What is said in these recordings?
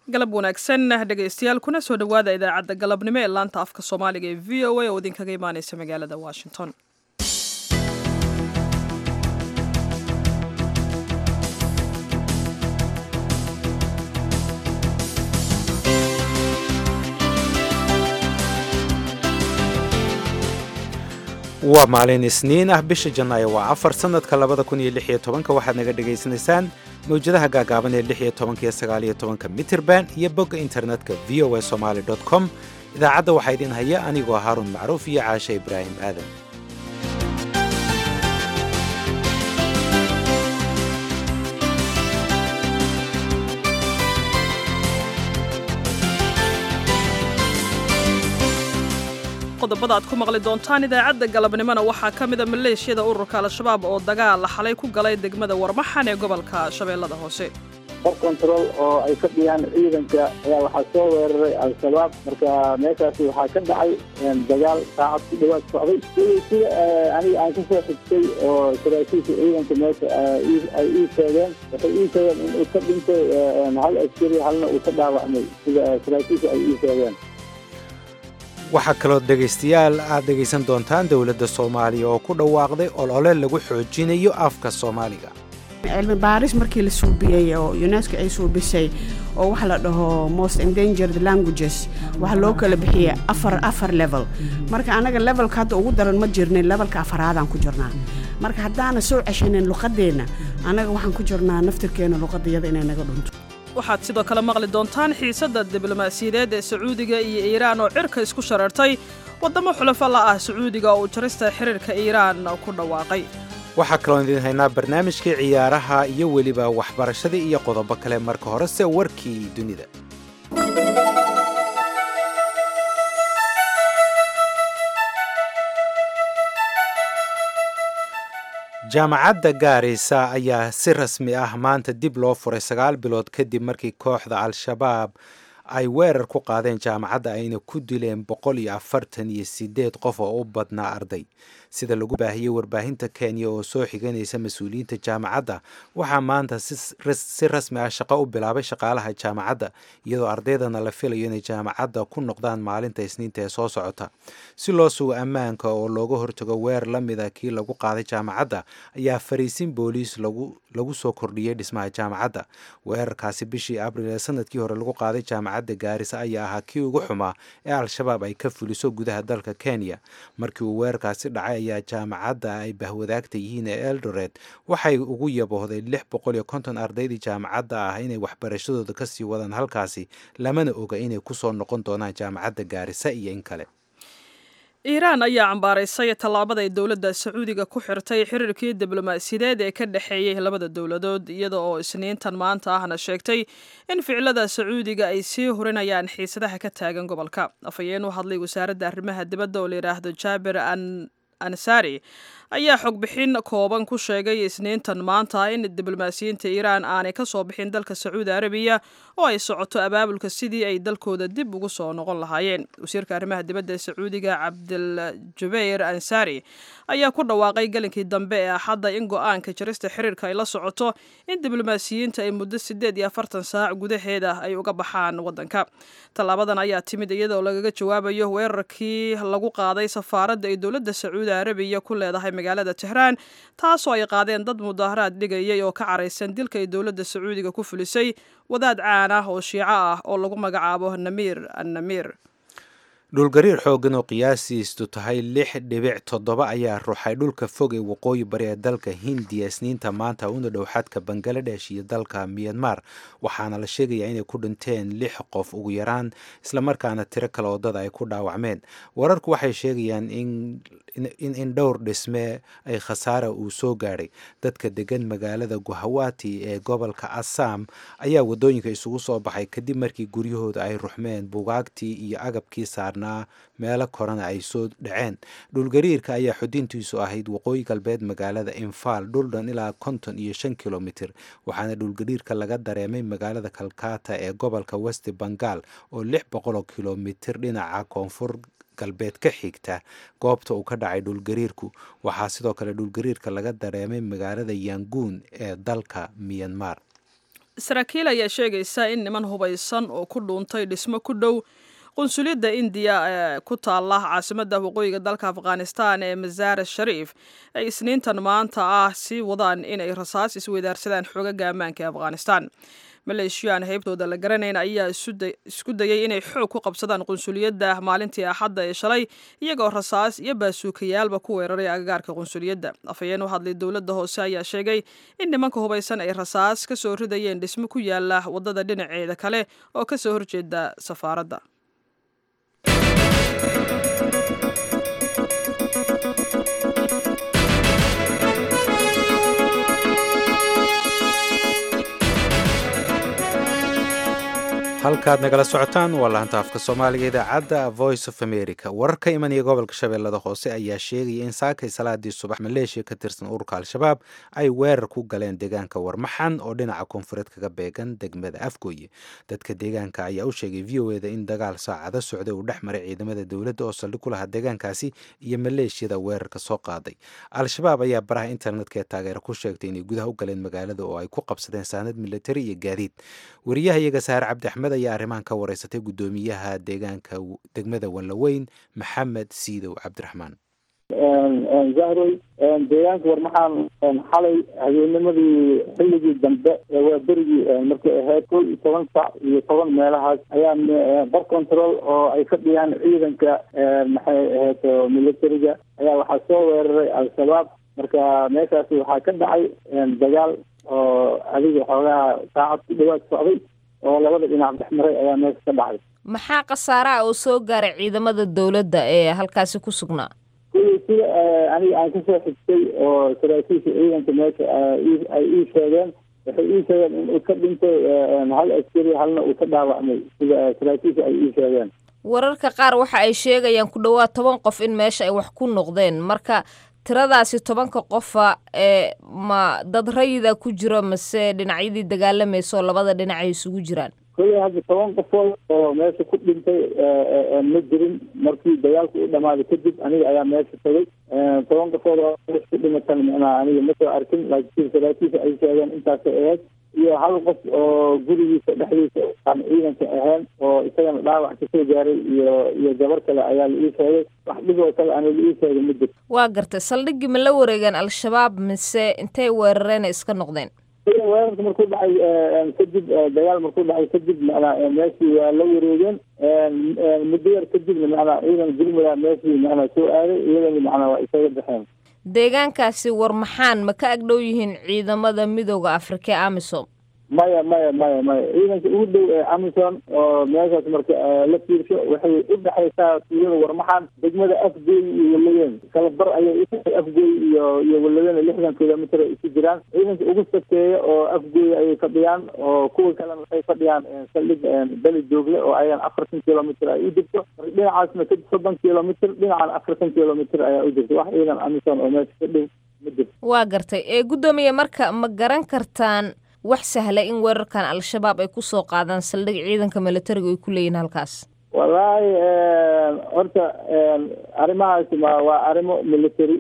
galab wanaagsan dhegaystayaal kuna soo dhowaada idaacadda galabnimo ee laanta afka soomaaliga ee v o a oo idinkaga imaaneysa magaalada washington waa maalin isniin ah bisha janaayo waa afar sanadka labada kun iyo lix iyo tobanka waxaad naga dhagaysanaysaan mawjadaha gaagaaban ee lix iyo tobanka iyo sagaal iyo tobanka mitrband iyo bogga internetka v o a somaali dot com idaacadda waxaa idin haya anigoo haaruun macruuf iyo caashe ibraahim aadan qodobada aad ku maqli doontaan idaacadda galabnimona waxaa ka mida maleeshiyada ururka al-shabaab oo dagaal xalay ku galay degmada warmaxan ee gobolka shabeellada hoose hor control oo ay ka dhiyaan ciidanka ayaa waxaa soo weeraray al-shabaab marka meeshaasi waxaa ka dhacay dagaal saacad ku dhawaad socday sidii sida aniga aan kasoo xigtay oo saraakiisha ciidanka meesha ay ii sheegeen waxay ii sheegeen in uu ka dhintay hal askari halna uu ka dhaawacmay sida saraakiisha ay ii sheegeen waxaa kaloo dhegaystayaal aad dhegaysan doontaan dowladda soomaaliya oo ku dhawaaqday olole lagu xoojinayo afka soomaaliga cilmi baaris markii la suubiyey oo unesco ay suubisay oo waxa la dhaho most endangered languages waxaa loo kala bixiyey afar afar level marka anaga levelka hadda ugu daran ma jirnin levelka afaraadaan ku jirnaa marka haddaana soo ceshanin luqadeenna annaga waxaan ku jirnaa naftirkeena luqadayada inay naga dhunto waxaad sidoo kale maqli doontaan xiisadda diblomaasiyadeed ee sacuudiga iyo iiraan oo cirka isku sharartay waddamo xulafo la ah sacuudiga oo uu jarista xiriirka iiraan ku dhawaaqay waxaa kaloo idiin haynaa barnaamijkii ciyaaraha iyo weliba waxbarashadii iyo qodobo kale marka horese warkii dunida jaamacadda gaarisa ayaa si rasmi ah maanta dib loo furay sagaal bilood kadib markii kooxda al-shabaab ay weerar ku qaadeen jaamacadda ayna ku dileen boqol iyo afartan iyo sideed qof oo u badnaa arday sida lagu baahiyey warbaahinta kenya oo soo xiganaysa mas-uuliyiinta jaamacadda waxaa maanta si rasmi ah shaqo u bilaabay shaqaalaha jaamacadda iyadoo ardaydana la filayo inay jaamacadda ku noqdaan maalinta isniinta ee soo socota si loo sugo ammaanka oo looga hortago weer la mida kii lagu qaaday jaamacadda ayaa fariisin booliis lagu soo kordhiyey dhismaha jaamacadda weerarkaasi bishii abril ee sanadkii hore lagu qaaday jaamacadda gaarisa ayaa ahaa kii ugu xumaa ee al-shabaab ay ka fuliso gudaha dalka kenya markii uu weerarkaasi dhacay ayaa jaamacadda ay bahwadaagta yihiin ee eldoret waxay ugu yaboohday lix boqol iyo konton ardaydii jaamacadda ah inay waxbarashadooda kasii wadaan halkaasi lamana oga inay kusoo noqon doonaan jaamacadda gaarisa iyo in kale iiraan ayaa cambaaraysay tallaabada ay dowladda sacuudiga ku xirtay xiriirkii diblomaasiyadeed ee ka dhexeeyey labada dowladood iyada oo isniintan maanta ahna sheegtay in ficilada sacuudiga ay sii hurinayaan xiisadaha ka taagan gobolka afhayeen u hadlay wasaaradda arrimaha dibadda oo layidhaahdo jaabir an ansari ayaa xogbixin kooban ku sheegay isniintan maanta in diblomaasiyiinta iiraan aanay ka soo bixin dalka sacuudi arabiya oo ay socoto abaabulka sidii ay dalkooda dib ugu soo noqon lahaayeen wasiirka arrimaha dibadda ee sacuudiga cabdiljubayr ansari ayaa ku dhawaaqay gelinkii dambe ee axadda in go-aanka jarista xiriirka ay la socoto in diblomaasiyiinta ay muddo sideed iyo afartan saac gudaheeda ay uga baxaan waddanka tallaabadan ayaa timid iyadoo lagaga jawaabayo weerarkii lagu qaaday safaaradda ay dowladda sacuudi arabiya ku leedahay magaalada tehraan taasoo ay qaadeen dad mudaaharaad dhigayay oo ka caraysan dilka ay dowladda sacuudiga ku fulisay wadaad caan ah oo shiico ah oo lagu magacaabo namiir annamiir dhulgariir xooggan oo qiyaasiistu tahay lix dhibic toddoba ayaa ruuxay dhulka fog ee waqooyi bari ee dalka hindiya isniinta maanta una dhow xadka bangaladesh iyo dalka myanmar waxaana la sheegayaa inay ku dhinteen lix qof ugu yaraan islamarkaana tiro kale wadada ay ku dhaawacmeen wararku waxay sheegayaan in in dhowr dhisme ay khasaara uu soo gaadhay dadka degan magaalada guhawati ee gobolka assam ayaa wadooyinka isugu soo baxay kadib markii guryahooda ay ruxmeen bugaagtii iyo agabkii saarnaa meelo korana ay soo dhaceen dhulgariirka ayaa xudintiisu ahayd waqooyi galbeed magaalada infaal dhuldhan ilaa konton iyo shan kilomitir waxaana dhulgariirka laga dareemay magaalada kalkata ee gobolka west bengal oo lix boqoloo kilomitir dhinaca koonfur galbeed ka xigta goobta uu ka dhacay dhulgariirku waxaa sidoo kale dhulgariirka laga dareemay magaalada yanguun ee dalka miyanmar saraakiil ayaa sheegaysa in niman hubaysan oo ku dhuuntay dhismo ku dhow qunsuliyadda indiya ee ku taala caasimadda waqooyiga dalka afghanistan ee masaare shariif ay isniintan maanta ah sii wadaan inay rasaas isweydaarsadaan xoogaga ammaanka ee afghanistan maleeshiyaan heybtooda la garanayn ayaa isku dayay inay xoog ku qabsadaan qunsuliyadda maalintii axadda ee shalay iyagoo rasaas iyo baasuukayaalba ku weeraray agagaarka qunsuliyadda afhayeen u hadlay dowladda hoose ayaa sheegay in nimanka hubaysan ay rasaas ka soo ridayeen dhismo ku yaala waddada dhinaceeda kale oo ka soo horjeeda safaaradda halkaad nagala socotaan waa laanta afka soomaaliga idaacadda voice of america warar ka imanaya gobolka shabeellada hoose ayaa sheegaya in saakay salaadii subax maleeshiya ka tirsan ururka al-shabaab ay weerar ku galeen deegaanka warmaxan oo dhinaca koonfureed kaga beegan degmada afgooye dadka deegaanka ayaa u sheegay v o eda in dagaal saacado socday uu dhex maray ciidamada dowladda oo saldhig ku lahaa deegaankaasi iyo maleeshiyada weerarka soo qaaday al-shabaab ayaa baraha internetka ee taageero ku sheegtay inay gudaha u galeen magaalada oo ay ku qabsadeen saanad militari iyo gaadiid wariyaha iyaga saare cabdi axmed ayaa arrimahan ka wareysatay guddoomiyaha deegaanka degmada wallaweyn maxamed siidow cabdiraxmaan zahroy deegaanka warmaxaan xalay habeennimadii xilligii dambe waa berigii markay ahayd kol iyo toban sac iyo toban meelahaas ayaa bar control oo ay ka dhiyaan ciidanka maxay ahayd militariga ayaa waxaa soo weeraray al-shabaab marka meeshaasi waxaa ka dhacay dagaal oo adiga xoogaha saacad ku dhawaad socday oo labada dhinac dhex maray ayaa meesha ka dhacay maxaa khasaaraha oo soo gaaray ciidamada dowladda ee halkaasi ku sugnaa kuwii sida aniga aan kasoo xigtay oo saraakiisha ciidanka meesha ay ii sheegeen waxay ii sheegeen in uu ka dhintay hal askari halna uu ka dhaawacmay sida saraakiisha ay ii sheegeen wararka qaar waxa ay sheegayaan ku dhowaad toban qof in meesha ay wax ku noqdeen marka tiradaasi tobanka qofa ee ma dad rayida ku jiro mase dhinacyadii dagaalamaysa oo labada dhinac ay isugu jiraan kolley hadda toban qofood oo meesha ku dhintay ma jirin markii dagaalku u dhamaaday kadib aniga ayaa meesha tagay toban qofood oo meesha ku dhimatan macnaha aniga ma soo arkin laakiin saraakiisha ay sheegeen intaasay ahayd iyo hal qof oo gurigiisa dhexdiisa aan ciidanka ahayn oo isagana dhaawac kasoo gaaray iyo iyo gabar kale ayaa la ii sheegay wax dhib oo kale ana la ii sheegay ma jirto waa gartay saldhiggii ma la wareegeen al-shabaab mise intay weerareen iska noqdeen weerarka markuu dhacay kadib dagaal markuu dhacay kadib macnaa meeshii waa la wareegeen muddo yar kadibna macnaa ciidan gurmada meeshii macnaa soo aaday iyadana macnaa waa isaga baxeen deegaankaasi war maxaan ma ka agdhow yihiin ciidamada midooda afrika ee amisom maya maya maya maya ciidanka ugu dhow ee amison oo meeshaas marka la fiirsho waxay u dhexaysaa tuulada warmaxan degmada afgooy iyo walaweyn kala bar ayay u afgooy iyo iyo walaweyn lixdan kilomitr ay isu jiraan ciidanka ugu sakeeya oo afgooy ayay fadhiyaan oo kuwa kalena waxay fadhiyaan saldhig beli joogle oo ayagan afartan kilomitr ay u jirto marka dhinacaasna ka soddon kilomitr dhinacan afartan kilomitr ayaa u jirta wax ciidan amison oo meesha ka dhow ma jirto waa gartay ee guddoomiye marka ma garan kartaan wax sahla in weerarkan al-shabaab ay kusoo qaadaan saldhig ciidanka militariga ay ku leeyihin halkaas wallaahi horta arrimahaasi ma waa arrimo military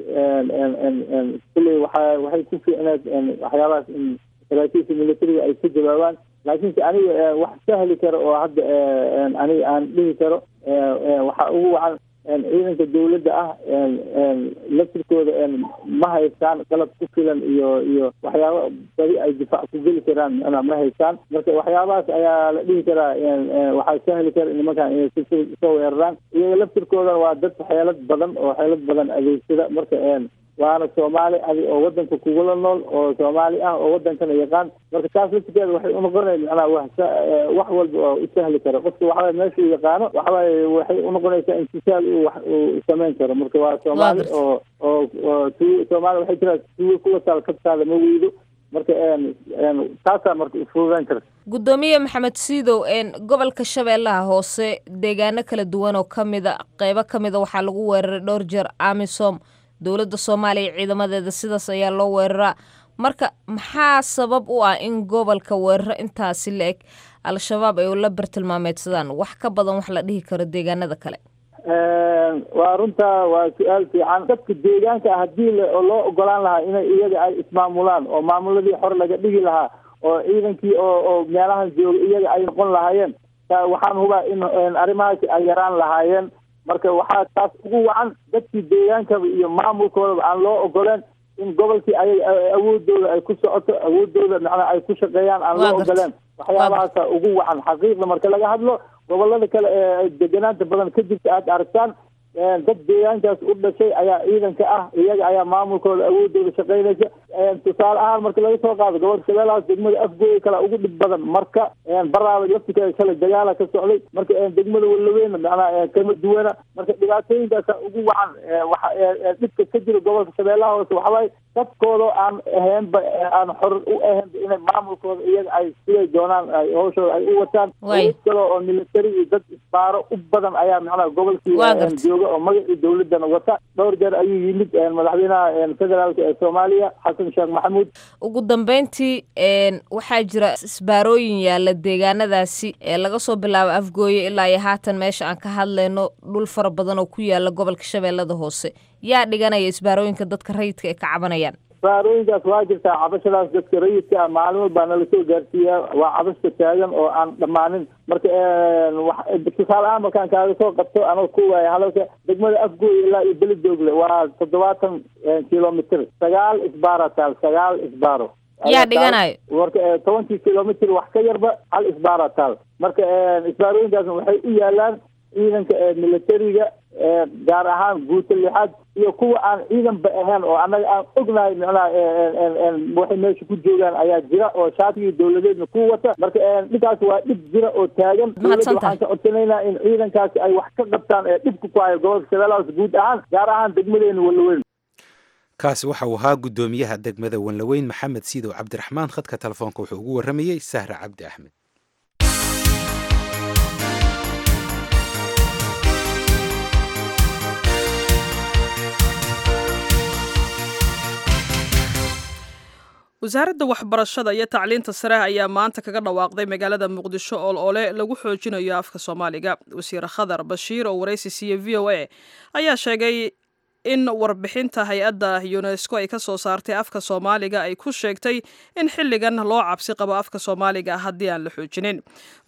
kulley waxa waxay ku fiicneed waxyaabahaas in saraakiisha militariga ay ka jawaabaan laakiinse aniga wax sahli karo oo hadda aniga aan dhihi karo waxaa ugu wacan ciidanka dawladda ah laftirkooda ma haystaan qalab ku filan iyo iyo waxyaaba badi ay difaac ku geli karaan mana ma haystaan marka waxyaabahaas ayaa la dhihi karaa waxaa sahli kara nimankan inay soo weeraraan iyaga laftirkooda waa dad xeelad badan oo xeelad badan adeegsada marka waana soomaali adi oo wadanka kugula nool oo soomaali ah oo wadankana yaqaan marka taas laftirkeeda waxay unoqonay macnaa wax wax walba oo u sahli karo qofka waxaway meeshuu yaqaano waxawaaye waxay unoqonaysaa intisaal uu wax uu samayn karo marka waa soomaali oo oo oo tu soomaali waxay tiraa tuwo kuwa taal kabtaada ma weydo marka taasaa marka ufududeyn karta guddoomiye maxamed siidow gobolka shabeellaha hoose deegaano kala duwan oo ka mida qeybo ka mida waxaa lagu weeraray dhowr jeer amisom dowladda soomaaliya ciidamadeeda sidaas ayaa loo weeraraa marka maxaa sabab u ah in gobolka weeraro intaasi la eg al-shabaab ay la bartilmaameedsadaan wax ka badan wax la dhihi karo deegaanada kale waa runtaa waa su-aal fiican dadka deegaanka haddii loo ogolaan lahaa inay iyaga ay ismaamulaan oo maamuladii hore laga dhigi lahaa oo ciidankii oo oo meelahan jooga iyaga ay noqon lahaayeen waxaan hubaa in arrimahaasi ay yaraan lahaayeen marka waxaa taas ugu wacan dadkii deegaankaba iyo maamulkoodaba aan loo ogoleen in gobolkii ay awoodooda ay ku socoto awoodooda macnaa ay ku shaqeeyaan aan loo ogoleen waxyaabahaasa ugu wacan xaqiiqda marka laga hadlo gobolada kale ee deganaanta badan ka jirta aada aragtaan dad deegaankaas u dhashay ayaa ciidanka ah iyaga ayaa maamulkooda awoodooda shaqeynaysa tusaale ahaan marka laga soo qaado gobolka shabeellahaas degmada afgooya kale ugu dhib badan marka baraaba laftikeeda kale dagaala ka socday marka degmada walaweyna macnaa kama duwana marka dhibaatooyinkaasa ugu wacan waxa dhibka ka jira gobolka shabeellaha hoose waxawaaye dadkooda aan ahaynba aan xor u ahaynba inay maamulkooda iyaga ay siday doonaan ay hawshooda ay u wataan awood kale oo military iyo dad isbaaro u badan ayaa macnaha gobolkii jooga oo magacii dawladana wata dhowr jeer ayuu yimid madaxweynaha federaalka ee soomaaliya xasan sheekh maxamuud ugu dambeyntii waxaa jira isbaarooyin yaalla deegaanadaasi ee laga soo bilaabo afgooye ilaa iyo haatan meesha aan ka hadlayno dhul fara badan oo ku yaala gobolka shabeellada hoose yaa dhiganaya isbaarooyinka dadka rayidka ay ka cabanayaan isbaarooyinkaas waa jirtaa cabashadaas dadka rayidka ah maalin walbaa nala soo gaarsiiyaa waa cabashka taagan oo aan dhammaanin marka tusaale ahaan markaan kaaga soo qabto anoo ku waaya hadalka degmada afgooy ilaa iyo beledoogle waa toddobaatan kilomitr sagaal isbaara taal sagaal isbaaro yaa dhiganayo marka tobankii kilomitr wax ka yarba hal isbaara taal marka isbaarooyinkaasna waxay u yaalaan ciidanka militariga gaar ahaan guuta lixaad iyo kuwa aan ciidanba ahayn oo annaga aan ognahay micnaha waxay meesha ku joogaan ayaa jira oo shaatigii dawladeedna ku wata marka dhibkaas waa dhib jira oo taagan dawladda waxaan ka codsanaynaa in ciidankaasi ay wax ka qabtaan ee dhibka ku hayo gobolka shabeellahaas guud ahaan gaar ahaan degmadeena walaweyn kaasi waxa uu ahaa guddoomiyaha degmada wanlaweyn maxamed siidow cabdiraxmaan khadka telefoonka wuxuu ugu warramayey sahra cabdi axmed wasaaradda waxbarashada iyo tacliinta sare ayaa maanta kaga dhawaaqday magaalada muqdisho ool ole lagu xoojinayo afka soomaaliga wasiir khadar bashiir oo waraysi siiye v o a ayaa sheegay in warbixinta hay-adda yunesko ay ka soo saartay afka soomaaliga ay ku sheegtay in xilligan loo cabsi qabo afka soomaaliga haddii aan la xoojinin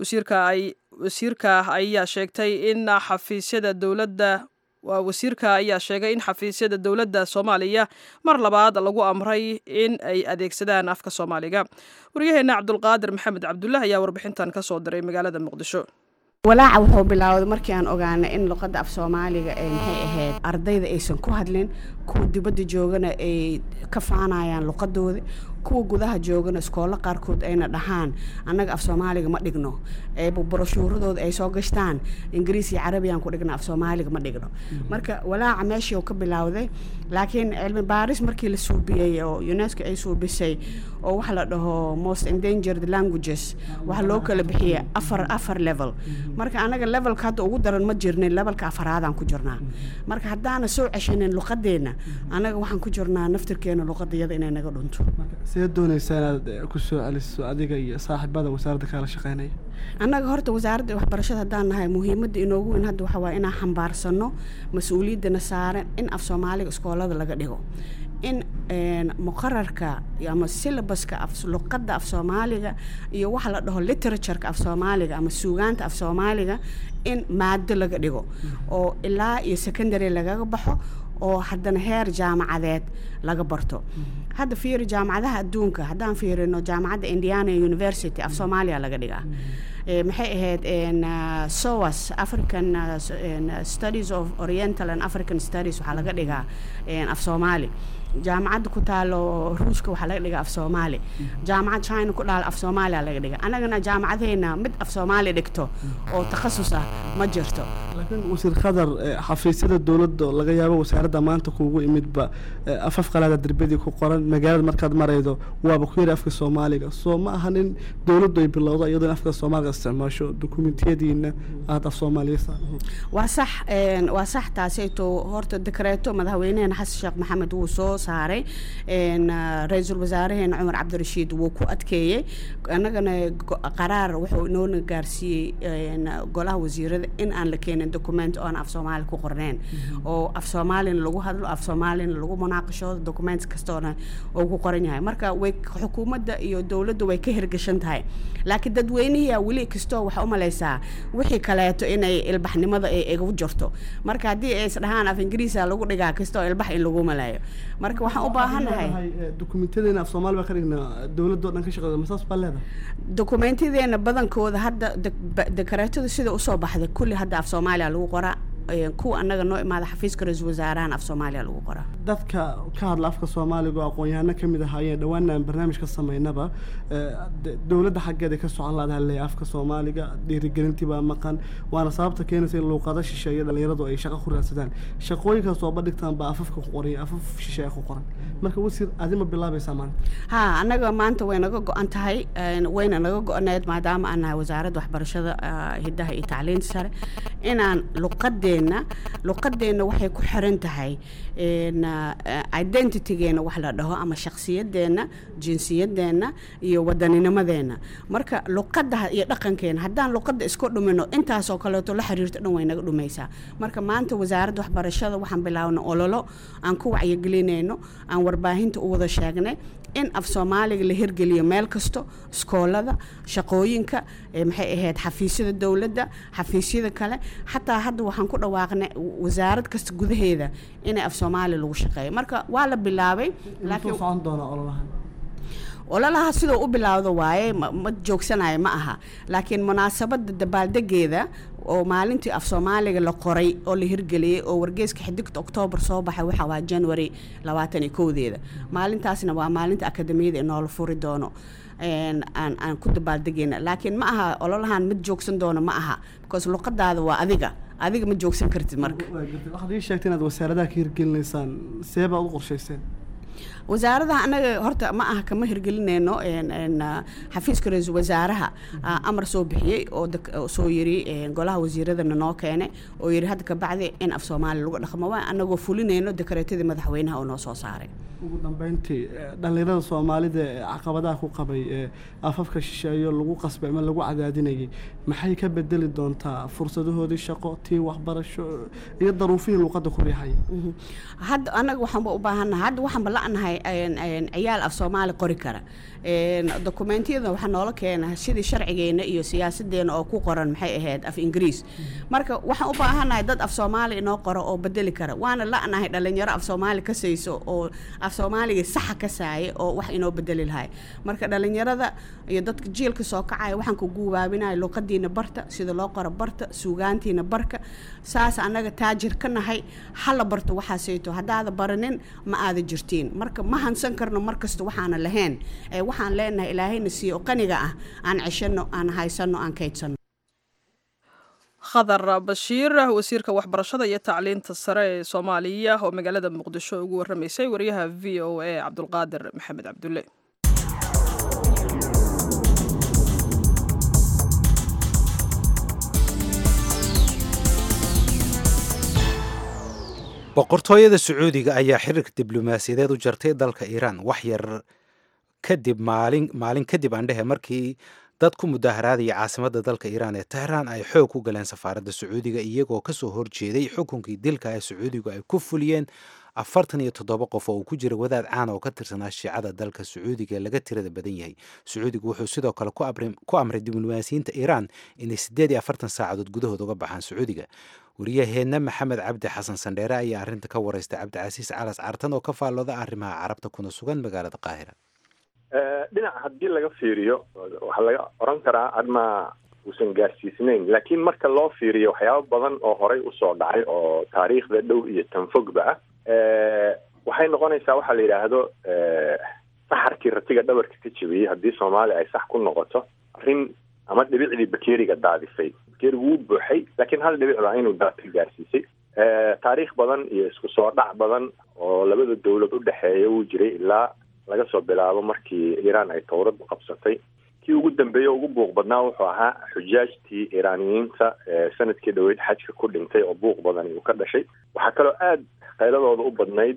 wasiirka ayaa sheegtay in xafiisyada dowladda waa wasiirka ayaa sheegay in xafiisyada dowladda soomaaliya mar labaad lagu amray in ay adeegsadaan afka soomaaliga waryaheena cabdulqaadir maxamed cabdullah ayaa warbixintan ka soo diray magaalada muqdisho walaaca wuxuu bilaawday markii aan ogaanay in luqadda af soomaaliga ee maxay ahayd ardayda aysan ku hadlin kuwa dibadda joogana ay ka faanayaan luqadooda kuwa gudaha joogana iskoolo qaarkood ayna dhahaan annaga af soomaaliga ma dhigno broshuuradooda ay soo gashtaan ingiriis iyo carabiyaan ku dhigna af soomaaliga ma dhigno marka walaaca meeshii ka bilaawday laakiin cilmi baaris markii la suubiyey oo unesco ay suubisay oo waxa la dhaho most endangered languages waxa loo kala bixiyay afar afar level marka anaga levelka hadda ugu daran ma jirnin levelka afaraadaan ku jirnaa marka haddaana soo ceshanin luqadeenna anaga waxaan ku jirnaa naftirkeena luqadayada inay naga dhunto see doonaysaa inaad ku soo celiso adiga iyo saaxiibada wasaaradda kaala shaqeynaya annaga horta wasaaradda waxbarashada haddaan nahay muhiimadda inoogu weyn hadda waxaa waaya inaan xambaarsano mas-uuliyaddana saaran in af soomaaliga iskoolada laga dhigo in muqararka ama syllabuska af luqadda af soomaaliga iyo waxa la dhaho literatureka af soomaaliga ama suugaanta af soomaaliga in maado laga dhigo oo ilaa iyo secondary lagaga baxo oo haddana heer jaamacadeed laga barto hadda fiiri jaamacadaha adduunka haddaan fiirino jaamacadda indiana university af soomaaliya laga dhigaa maxay ahayd soas african studies of oriental and african studies waxaa laga dhigaa af soomaali jaamacadda ku taalo ruushka waxaa laga dhigaa af soomaali jaamacad china ku dhaal af soomaaliya laga dhiga annagana jaamacadeena mid af soomaali dhigto oo takhasus ah ma jirto laakiin wasiir khadar xafiisyada dowladda laga yaabo wasaaradda maanta kuugu imidba afaf qalaada derbadii ku qoran magaalada markaad maraydo waaba ku yari afka soomaaliga soo ma ahan in dowladdu ay bilowdo iyadoo in afka soomaaliga isticmaasho dokumentiyadiina aada af soomaaliyasa waa sax waa sax taasayto horta dekreeto madaxweyneheena xasan sheekh maxamed wuu soo saaray ra-iisul wasaareheena cumar cabdirashiid wuu ku adkeeyey annagana qaraar wuxuu inoona gaarsiiyey golaha wasiirada in aan la keenin document oon af soomaali ku qorneen oo af soomaalina lagu hadlo af soomaalina lagu munaaqashoodo document kastoona uu ku qoran yahay marka way xukuumadda iyo dowladda way ka hirgashan tahay laakiin dadweynihiyaa weli kastoo waxaa umalaysaa wixii kaleeto inay ilbaxnimada ay igu jirto marka haddii ay isdhahaan af ingiriisa lagu dhigaa kastoo ilbax in lagu malayo marka waxaan u baahanahay dokumentyadeena af soomaali baa ka dhignaa dowladoo dhan ka shaqeeya masaas baa leedahay dokumentyadeena badankooda hadda dekareetada sida usoo baxday kulli hadda af soomaaliya lagu qoraa kuwa annaga noo imaada xafiiska ra-iisul wasaarahan af soomaaliya lagu qoraa dadka ka hadla afka soomaaliga oo aqoon-yahano ka mid ahaayeen dhawaana aan barnaamij ka samaynaba dowladda xaggeeda ka socon laadaha leeya afka soomaaliga dhiirigelintii baa maqan waana sababta keenaysa in luuqado shisheeye dhalinyaradu ay shaqo ku raadsadaan shaqooyinkaas oo badhigtaan baa afafka ku qoran afaf shisheeye ku qoran marka wasiir adima bilaabaysaa maanta ha annaga maanta way naga go-an tahay wayna naga go-aneed maadaama aan nahay wasaaradda waxbarashada hiddaha iyo tacliinta sare inaan luqadeenna luqadeenna waxay ku xiran tahay identitygeena wax la dhaho ama shaksiyadeenna jinsiyadeenna iyo wadanninimadeenna marka luqadda iyo dhaqankeena haddaan luqadda isku dhumino intaasoo kaleeto la xiriirto dhan way naga dhumaysaa marka maanta wasaaradda waxbarashada waxaan bilaabna ololo aan ku wacyigelinayno aan warbaahinta u wada sheegnay in af soomaaliga la hirgeliyo meel kasto iskoolada shaqooyinka maxay ahayd xafiisyada dowladda xafiisyada kale xataa hadda waxaan ku dhawaaqnay wasaarad kasta gudaheeda inay af soomaali lagu shaqeeyo marka waa la bilaabay laakiin socon doona ololahan ololaha sidoo u bilaawdo waaye ma joogsanayo ma aha laakiin munaasabadda dabaaldegeeda oo maalintii af soomaaliga la qoray oo la hirgeliyey oo wargeyska xidigta oktoobar soo baxay waxa waa january labaatan iyo kowdeeda maalintaasna waa maalinta akademiyada inoola furi doono aan aan ku dabaaldegeyna laakiin ma aha ololahan mid joogsan doono ma aha because luqadaada waa adiga adiga ma joogsan kartid marka waxaad ii sheegtay inaad wasaaradaha ka hirgelinaysaan see baad u qorshayseen wasaaradaha anaga horta ma aha kama hirgelinayno xafiiska ra-iisul wasaaraha amar soo bixiyey oo soo yiri golaha wasiiradana noo keenay oo yiri hadda kabacdi in af soomaaliya lagu dhaqmo waa anagoo fulinayno dekareetadii madaxweynaha oo noo soo saaray ugu dambeyntii dhalinyarada soomaalida ee caqabadaha ku qabay ee afafka shisheeyo lagu qasbay ama lagu cadaadinayay maxay ka bedeli doontaa fursadahoodii shaqo tii waxbarasho iyo daruufihii luuqadda ku riixaya hadda anaga waxaanba u baahannahay hadda waxaanba la-nahay ciyaal af soomaali qori kara dokumentiyada waxaa noola keena sidii sharcigeena iyo siyaasadeena oo ku qoran maxay ahayd af ingiriis marka waxaan u baahannahay dad af soomaali inoo qoro oo bedeli kara waana la-nahay dhalinyaro af soomaali kasayso oo af soomaaliga saxa ka saaya oo wax inoo bedeli lahay marka dhalinyarada iyo dadka jiilka soo kacaya waxaan ku guubaabinaya luuqadiina barta sida loo qoro barta suugaantiina barka saas annaga taajir ka nahay hala barto waxaasayto haddaada baranin ma aada jirtiin marka ma hansan karno markasta waxaana lahayn waxaan leenahay ilaahayna siiyo qaniga ah aan ceshano aan haysano aan kaydsano khadar bashiir wasiirka waxbarashada iyo tacliinta sare ee soomaaliya oo magaalada muqdisho ugu warramaysay wariyaha v o a cabdulqaadir maxamed cabdulle boqortooyada sacuudiga ayaa xiriirka diblomaasiyadeed u jartay dalka iiraan wax yar kadib maalin maalin kadib aandhehe markii dad ku mudaharaadaya caasimadda dalka iiraan ee tehraan ay xoog ku galeen safaaradda sacuudiga iyagoo kasoo horjeeday xukunkii dilka ee sacuudigu ay ku fuliyeen afartan iyo toddoba qof oo uu ku jira wadaad caan oo ka tirsanaa shiicada dalka sacuudiga ee laga tirada badan yahay sacuudigu wuxuu sidoo kale ku amray diblomaasiyiinta iiraan inay siddeed iyo afartan saacadood gudahood uga baxaan sacuudiga wariyaheenna maxamed cabdi xasan sandheere ayaa arrinta ka waraystay cabdicasiis calas cartan oo ka faallooda arrimaha carabta kuna sugan magaalada qaahira dhinac haddii laga fiiriyo waxaa laga oran karaa arrimaa uusan gaarsiisnayn laakiin marka loo fiiriyo waxyaabo badan oo horay usoo dhacay oo taariikhda dhow iyo tanfogba ah waxay noqonaysaa waxaa la yidhaahdo saxarkii ratiga dhabarka ka jebiyey haddii soomaaliya ay sax ku noqoto arrin ama dhibicdii bakeriga daadisay bakerigu wuu buuxay laakiin hal dhibic baa inuu daata gaarsiisay taariikh badan iyo isku soo dhac badan oo labada dawlad u dhexeeya wuu jiray ilaa laga soo bilaabo markii iiraan ay towradu qabsatay kii ugu dambeeyey ugu buuq badnaa wuxuu ahaa xujaajtii iiraaniyiinta sanadkii dhaweyd xajka ku dhintay oo buuq badan uu ka dhashay waxaa kaloo aada qayladooda u badnayd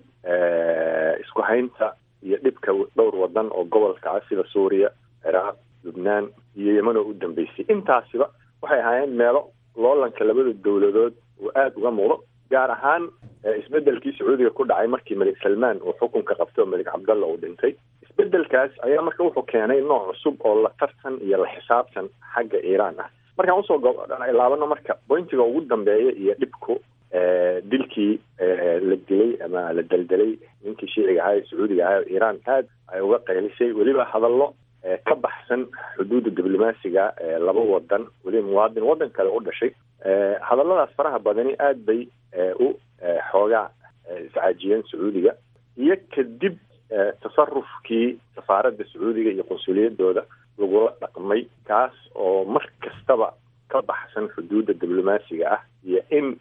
isku haynta iyo dhibka dhowr wadan oo gobolka ah sida suuriya ciraaq lubnaan iyo yeman oo u dambeysay intaasiba waxay ahaayeen meelo loolanka labada dowladood uu aada uga muuqdo gaar ahaan isbedelkii sacuudiga ku dhacay markii malik salmaan uu xukunka qabtay oo malik cabdalla uu dhintay isbedelkaas ayaa marka wuxuu keenay nooc cusub oo la tartan iyo la xisaabtan xagga iiraan ah markaan usoo laabano marka bointiga ugu dambeeya iyo dhibku dilkii la dilay ama la deldelay ninkii shiiciga ahaa ee sacuudiga ahaa iiraan aad ay uga qaylisay weliba hadallo ka baxsan xuduudda diblomaasiga laba wadan weliba muwaadin waddan kale u dhashay hadalladaas faraha badani aad bay u xoogaa iscaajiyeen sacuudiga iyo kadib tasarufkii safaaradda sacuudiga iyo qunsuliyadooda lagula dhaqmay kaas oo mar kastaba ka baxsan xuduudda diblomaasiga ah iyo in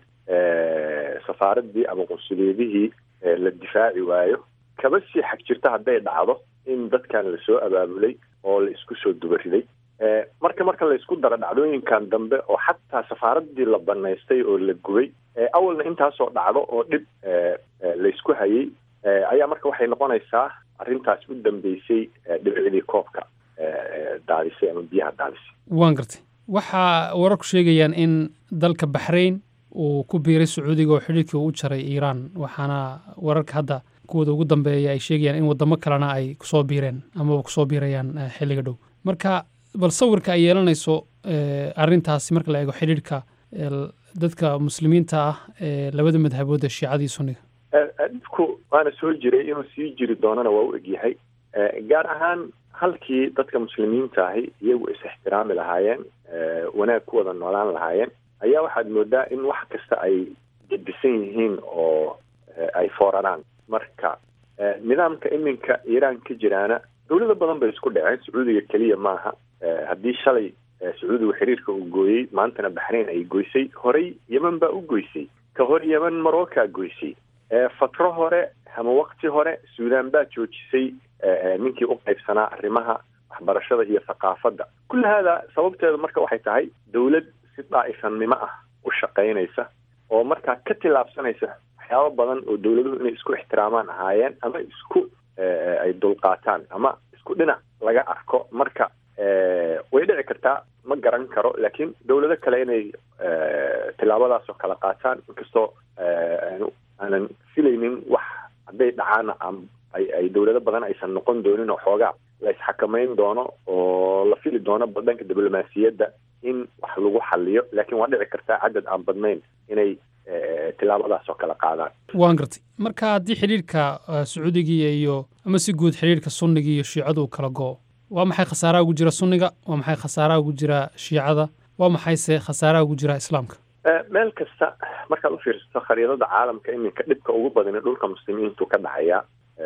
safaaraddii ama qunsuliyadihii la difaaci waayo kaba sii xag jirta hadday dhacdo in dadkan lasoo abaabulay oo la isku soo dubariday marka marka la isku daro dhacdooyinkan dambe oo xataa safaaraddii la banaystay oo la gubay awalna intaasoo dhacdo oo dhib laysku hayay ayaa marka waxay noqonaysaa arrintaas u dambeysay dhibicdii koobka daadisay ama biyaha daadisay waan gartay waxaa wararku sheegayaan in dalka baxrayn uu ku biiray sacuudiga oo xidhiirkii uu u jaray iiraan waxaana wararka hadda kuwooda ugu dambeeya ay sheegayaan in wadamo kalena ay kusoo biireen amaba kusoo biirayaan xilliga dhow marka bal sawirka ay yeelanayso arrintaasi marka la eego xidhiirhka dadka muslimiinta ah ee labada madhabood ee shiicadii sunniga dhibku waana soo jiray inuu sii jiri doonana waa u egyahay gaar ahaan halkii dadka muslimiinta ahi iyagu is ixtiraami lahaayeen wanaag ku wada noolaan lahaayeen ayaa waxaad moodaa in wax kasta ay gedisan yihiin oo ay fooraraan marka nidaamka iminka iiraan ka jiraana dowlado badan bay isku dhaceen sacuudiga keliya maaha haddii shalay sacuudigu xiriirka uu gooyey maantana baxrayn ay goysay horey yeman baa u goysay ka hor yeman marocca goysay fatro hore ama wakti hore suudaan baa joojisay ninkii u qaybsanaa arrimaha waxbarashada iyo thaqaafadda kulli haada sababteeda marka waxay tahay dowlad si daa'ifannimo ah u shaqaynaysa oo markaa ka tillaabsanaysa waxyaabo badan oo dowladuhu inay isku ixtiraamaan ahaayeen ama isku ay dulqaataan ama isku dhinac laga arko marka way dhici kartaa ma garan karo laakiin dowlado kale inay tillaabadaasoo kala qaataan inkastoo aanan filaynin wax hadday dhacaana ay ay dowlado badan aysan noqon doonin oo xoogaa la isxakamayn doono oo la fili doono dhanka diblomaasiyadda in wax lagu xaliyo laakiin waa dhici kartaa cadad aan badnayn inay tillaabadaasoo kala qaadaan waan gartay marka haddii xidhiirka sacuudigiiya iyo ama si guud xidhiirka sunniga iyo shiicadu uu kala go'o waa maxay khasaaraha ugu jira sunniga waa maxay khasaaraha ugu jira shiicada waa maxayse khasaaraha ugu jira islaamka meel kasta markaad u fiirsato khariidada caalamka iminka dhibka ugu badani dhulka muslimiintu ka dhacayaa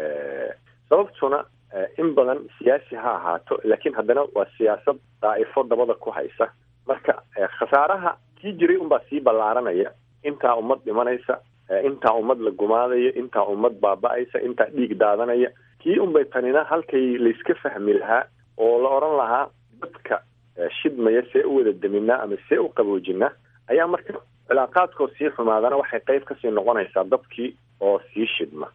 sababtuna in badan siyaasi ha ahaato laakiin haddana waa siyaasad daa'ifo dabada ku haysa marka khasaaraha kii jiray unbaa sii ballaaranaya intaa ummad dhimanaysa intaa ummad la gumaadaya intaa ummad baaba-aysa intaa dhiig daadanaya kii unbay tanina halkay layska fahmi lahaa oo la odhan lahaa dadka shidmaya see u wada deminaa ama see u qaboojinaa ayaa marka cilaaqaadkoo sii xumaadana waxay qayb kasii noqonaysaa dadkii oo sii shidma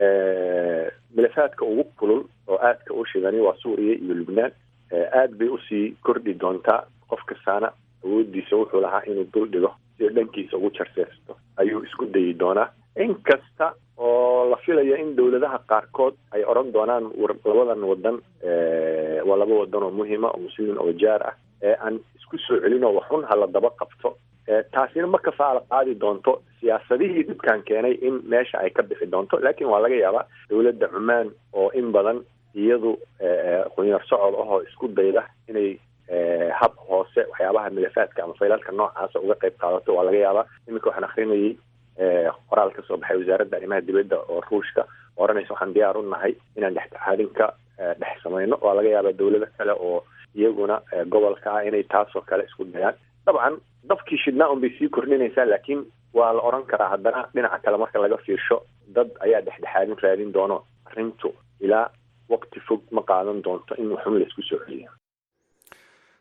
milafaadka ugu kulul oo aadka u shidani waa suuriya iyo lubnaan aad bay usii kordhi doontaa qof kastaana awoodiisa wuxuu lahaa inuu dul dhigo si dhankiisa ugu jarseersto ayuu isku dayi doonaa inkasta oo la filaya in dowladaha qaarkood ay odhan doonaan labadan wadan waa laba wadan oo muhima oo muslimiin oo jaar ah ee aan isku soo celin oo waxun hala daba qabto taasina ma kafaala qaadi doonto siyaasadihii dhibkan keenay in meesha ay ka bixi doonto laakiin waa laga yaabaa dowladda cumaan oo in badan iyadu qunyar socod ahoo isku dayda inay hab hoose waxyaabaha milafaadka ama faylalka noocaasa uga qayb qaadato waa laga yaabaa iminka waxaan akrinayay qoraal ka soo baxay wasaaradda arrimaha dibadda oo ruushka oranaysa waxaan diyaar u nahay inaan dhexdhexaadin ka dhex samayno waa laga yaabaa dowlado kale oo iyaguna gobolka ah inay taasoo kale isku dayaan dabcan dabkii shidnaa un bay sii kordhinaysaa laakiin waa la odhan karaa haddana dhinaca kale marka laga fiirsho dad ayaa dhexdhexaadin raadin doono arrintu ilaa waqti fog ma qaadan doonto in waxun laysku soo celiyo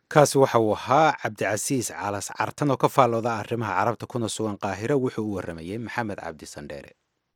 kaasi waxa uu ahaa cabdicasiis calas cartan oo ka faallooda arrimaha carabta kuna sugan qaahiro wuxuu u waramayey maxamed cabdi sandheere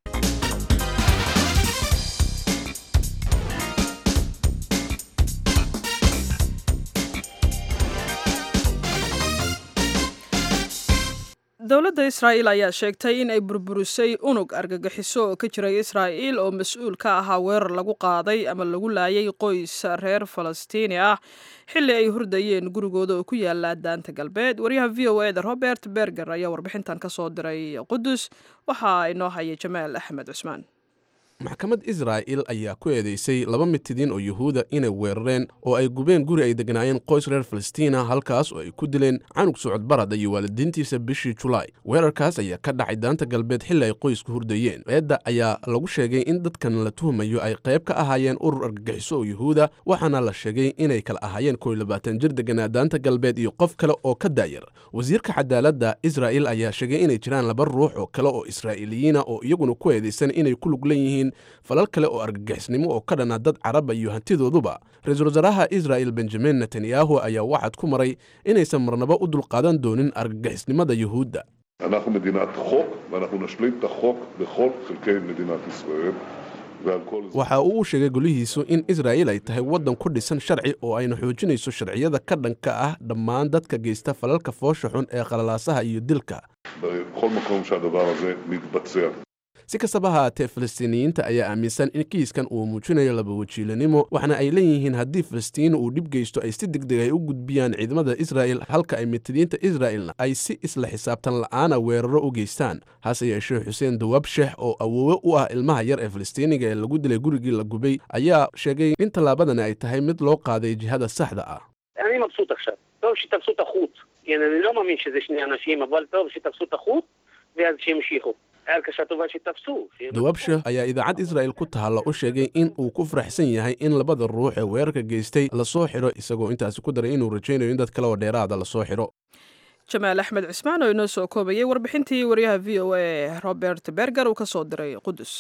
dowladda israa'iil ayaa sheegtay in ay burburisay unug argagixiso oo ka jiray israa'iil oo mas-uul ka ahaa weerar lagu qaaday ama lagu laayay qoys reer falastiini ah xilli ay hurdayeen gurigooda oo ku yaala daanta galbeed waryaha v o eda robert berger ayaa warbixintan ka soo diray qudus waxaa inoo haya jamaal axmed cusmaan maxkamad israa'il ayaa ku eedeysay laba mitidiin oo yuhuuda inay weerareen oo ay gubeen guri ay degnaayeen qoys reer falastiina halkaas oo ay ku dileen canug socod barada iyo waalidiintiisa bishii julaay weerarkaas ayaa ka dhacay daanta galbeed xilli ay qoysku hurdayeen eedda ayaa lagu sheegay in dadkan la tuhumayo ay qayb ka ahaayeen urur argagixiso oo yuhuuda waxaana la sheegay inay kala ahaayeen kow iyo labaatan jir deganaa daanta galbeed iyo qof kale oo ka daayar wasiirka cadaaladda israa'il ayaa sheegay inay jiraan laba ruux oo kale oo israa'iiliyiina oo iyaguna ku eedeysan inay ku lug leeyihiin falal kale oo argagixisnimo oo ka dhana dad caraba iyo hantidooduba ra-iisul wasaaraha israa'il benjamin netanyahu ayaa waxaad ku maray inaysan marnabo u dulqaadan doonin argagixisnimada yuhuudda אנחנו מדינת חוק, ואנחנו נשלים את החוק בכל חלקי מדינת ישראל. ועל כל זה. waxa uu u sheegay golihiisu in israa'iil ay tahay waddan ku dhisan sharci oo ayna xoojinayso sharciyada ka dhanka ah dhammaan dadka geysta falalka foosha xun ee qalalaasaha iyo dilka בכל מקום שהדבר הזה מתבצע. si kastaba haatee falastiiniyiinta ayaa aaminsan in kiiskan uu muujinayo labawajiilanimo waxaana ay leeyihiin haddii falastiin uu dhib geysto ay si degdeg ay u gudbiyaan ciidamada israa'il halka ay mitidiinta israa'ilna ay si isla xisaabtan la'aana weeraro u geystaan hase yeeshee xuseen dawaab sheex oo awoowe u ah ilmaha yar ee falastiiniga ee lagu dilay gurigii la gubay ayaa sheegay in tallaabadani ay tahay mid loo qaaday jihada saxda ah אני מבסוט עכשיו. טוב שתפסו את החוט. כן, אני לא מאמין שזה שני אנשים, אבל טוב שתפסו את החוט, ואז שימשיכו. הרגשה טובה שתפסו. dawaab sheekh ayaa idaacad israa'il ku taalla u sheegay in uu ku faraxsan yahay in labada ruux ee weerarka geystay lasoo xidho isagoo intaasi ku daray inuu rajaynayo in dad kale oo dheeraada lasoo xidho jamaal axmed cismaan oo inoo soo koobayay warbixintii waryaha v o a robert berger uu ka soo diray qudus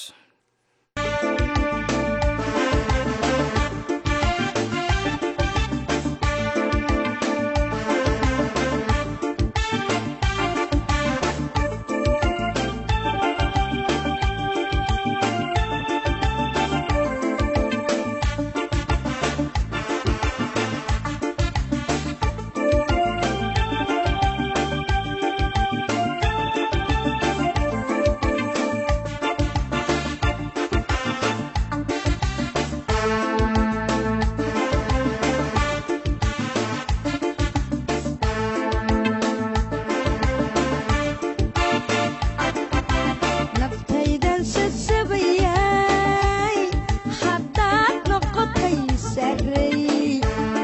naftaydan sasabayay haddaad noqotay sarey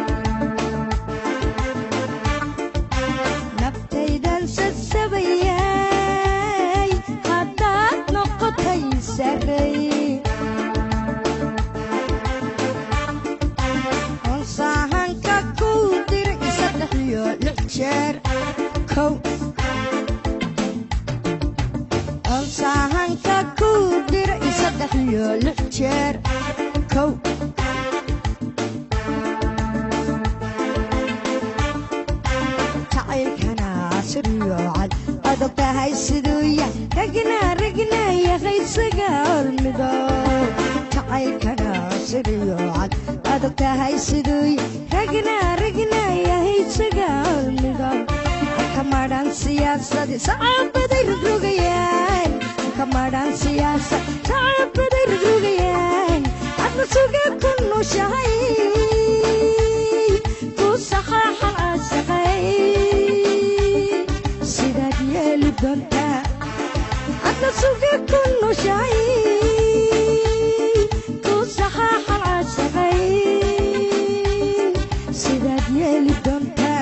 naftaydan sasabayay haddaad noqotay sarey honsaahanka kuu dir saddex iyo lix jeer kow onsaahanka kuu dir saddex iyo lix jeer kow jacaylkana siriyo cad adag tahay siduu yahay ragna ragna yaqaysaga hormido jacaylkana siriyo cad adag tahay siduu yahay ragna ragna yahaysaga hormido kamadhan siyaasadi sacabaday rogrogayaan kamadhan siyaasad sacabaday rogrogayaan adna suga ku nushahay ku saxaaxa asaqay sidaad yeeli doontaa adna suga ku nushahay ku saxaaxa asaqay sidaad yeeli doontaa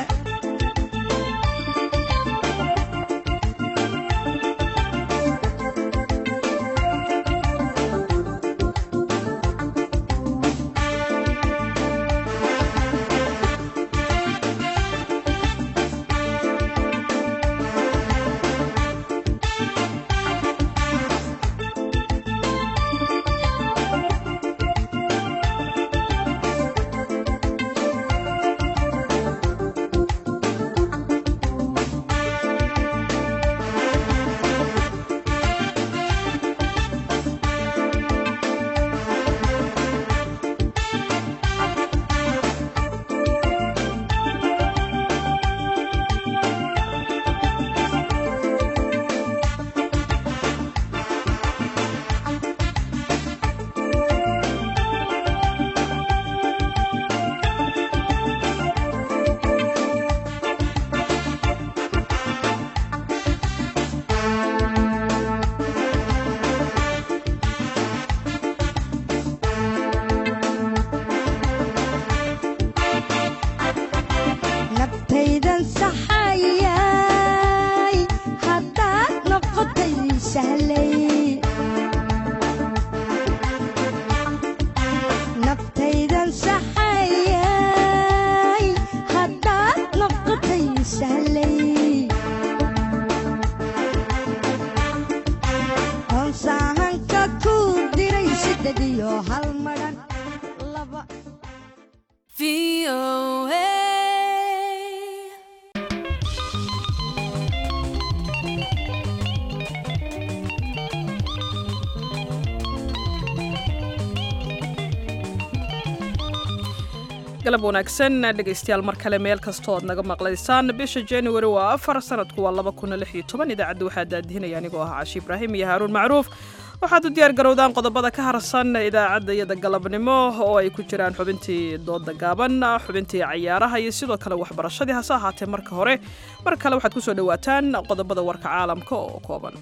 sahlay naftaydan saxayay haddaad noqotay sahlay hoonsaahanka ku diray siddeed iyo hal madhan laba galab wanaagsan dhegaystayaal mar kale meel kastoo aad naga maqlaysaan bisha januari waa afar sanadku waa laba kun lix iyo toban idaacadda waxaa daadihinaya anigoo ah cashi ibraahim iyo haaruun macruuf waxaad u diyaar garowdaan qodobada ka harsan idaacadda iyada galabnimo oo ay ku jiraan xubintii dooda gaaban xubintii cayaaraha iyo sidoo kale waxbarashadii hase ahaatee marka hore mar kale waxaad kusoo dhowaataan qodobada warka caalamka oo kooban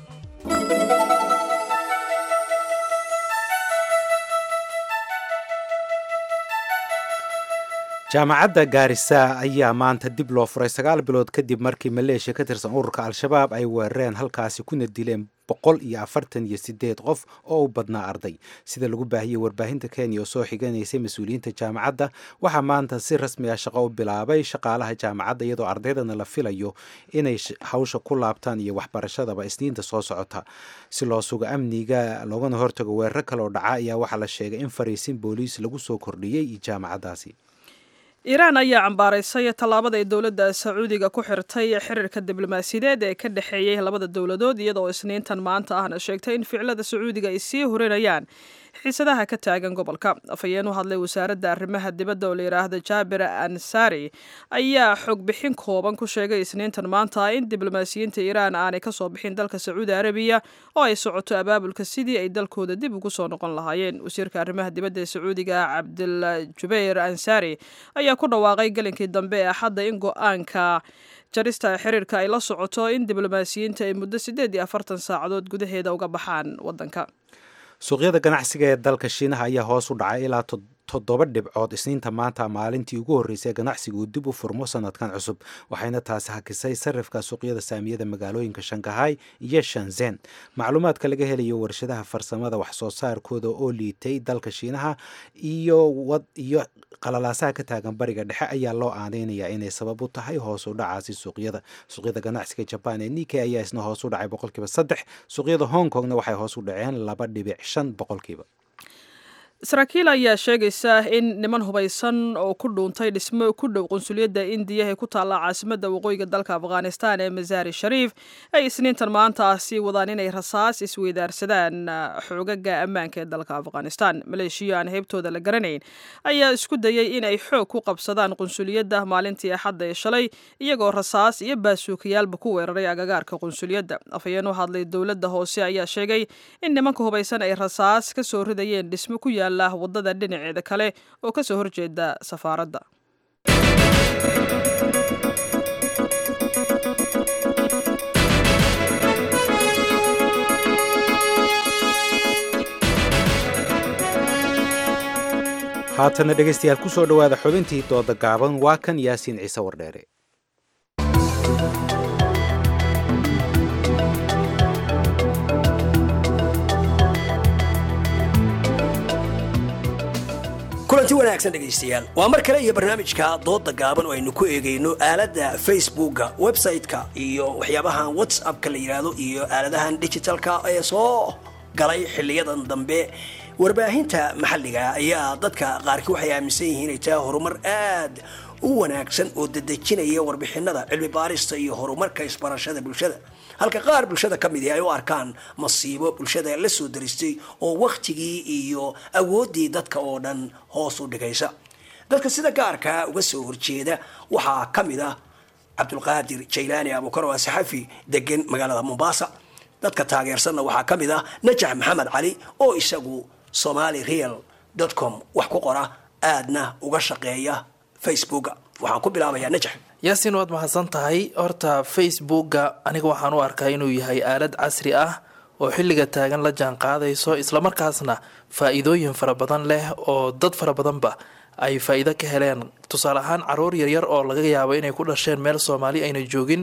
jaamacadda gaarisa ayaa maanta dib loo furay sagaal bilood kadib markii maleeshiya ka tirsan ururka al-shabaab ay weerareen halkaasi kuna dileen boqol iyo afartan iyo sideed qof oo u badnaa arday sida lagu baahiyey warbaahinta kenya oo soo xiganaysay mas-uuliyiinta jaamacadda waxaa maanta si rasmi ah shaqo u bilaabay shaqaalaha jaamacadda iyadoo ardaydana la filayo inay hawsha ku laabtaan iyo waxbarashadaba isniinta soo socota si loo sugo amniga loogana hortago weeraro kale oo dhaca ayaa waxaa la sheegay in fariisin booliis lagu soo kordhiyey jaamacaddaasi iiraan ayaa cambaaraysay tallaabada ay dowladda sacuudiga ku xirtay xiriirka diblomaasiyadeed ee ka dhexeeyey labada dowladood iyadoo isniintan maanta ahna sheegtay in ficilada sacuudiga ay sii horinayaan xiisadaha ka taagan gobolka afhayeen u hadlay wasaaradda arrimaha dibadda oo la yidhaahda jaabir ansari ayaa xog bixin kooban ku sheegay isniintan maanta in diblomaasiyiinta iiraan aanay kasoo bixin dalka sacuudi arabiya oo ay socoto abaabulka sidii ay dalkooda dib ugu soo noqon lahaayeen wasiirka arrimaha dibadda ee sacuudiga cabdil jubayr ansari ayaa ku dhawaaqay gelinkii dambe ee axadda in go-aanka jarista xiriirka ay la socoto in diblomaasiyiinta ay muddo siddeed iyo afartan saacadood gudaheeda uga baxaan waddanka suuqyada ganacsiga ee dalka shiinaha ayaa hoos u dhacay ilaa toddoba dhibcood isniinta maanta maalintii ugu horreysay ganacsiga uu dib u furmo sanadkan cusub waxayna taasi hakisay sarifka suuqyada saamiyada magaalooyinka shangahay iyo shanzen macluumaadka laga helayo warshadaha farsamada wax soo saarkooda oo liitay dalka shiinaha iyo iyo qalalaasaha ka taagan bariga dhexe ayaa loo aadeynayaa inay sabab u tahay hoos u dhacaasi suuqyada suuqyada ganacsiga jaban ee nike ayaa isna hoos u dhacay boqolkiiba saddex suuqyada hong kongna waxay hoos u dhaceen laba dhibic shan boqolkiiba saraakiil ayaa sheegaysa in niman hubaysan oo ku dhuuntay dhismo ku dhow qunsuliyadda indiya ee ku taalla caasimadda waqooyiga dalka afghanistan ee masaari shariif ay isniintan maanta sii wadaan inay rasaas isweydaarsadaan xoogaga ammaanka ee dalka afghanistan maleeshiya aan heybtooda la garanayn ayaa isku dayay in ay xoog ku qabsadaan qunsuliyadda maalintii axadda ee shalay iyagoo rasaas iyo baasuukayaalba ku weeraray agagaarka qunsuliyadda afhayeen u hadlay dowladda hoose ayaa sheegay in nimanka hubaysan ay rasaas ka soo ridayeen dhismo ku yaal wadada dhinaceeda kale oo kasoo horjeeda safaaradda haatana dhegaystayaal ku soo dhowaada xubintii dooda gaaban waa kan yaasiin ciise wardheere kulanti wanaagsan dhegaystayaal waa mar kale iyo barnaamijka dooda gaaban oo aynu ku eegayno aaladda facebooka website-ka iyo waxyaabahan whatsappka la yidhaahdo iyo aaladahan digitalka ee soo galay xiliyadan dambe warbaahinta maxalliga ayaa dadka qaarkii waxay aaminsan yihiin inay tahay horumar aad u wanaagsan oo dedejinaya warbixinada cilmi baarista iyo horumarka isbarashada bulshada halka qaar bulshada ka midi ay u arkaan masiibo bulshada la soo daristay oo wakhtigii iyo awooddii dadka oo dhan hoos u dhigaysa dadka sida gaarkaa uga soo horjeeda waxaa ka mid ah cabdulqaadir jaylaani abuukar oo saxafi degan magaalada mombasa dadka taageersanna waxaa ka mid ah najax maxamed cali oo isagu somali real com wax ku qora aadna uga shaqeeya facebooka waxaan ku bilaabayaa najax yaasin waad mahadsan tahay horta facebooka aniga waxaan u arkaa inuu yahay aalad casri ah oo xilliga taagan la jaan qaadayso islamarkaasna faa-iidooyin fara badan leh oo dad fara badanba ay faa-iido ka heleen tusaale ahaan caruur yaryar oo laga yaabo inay ku dhasheen meel soomaali ayna joogin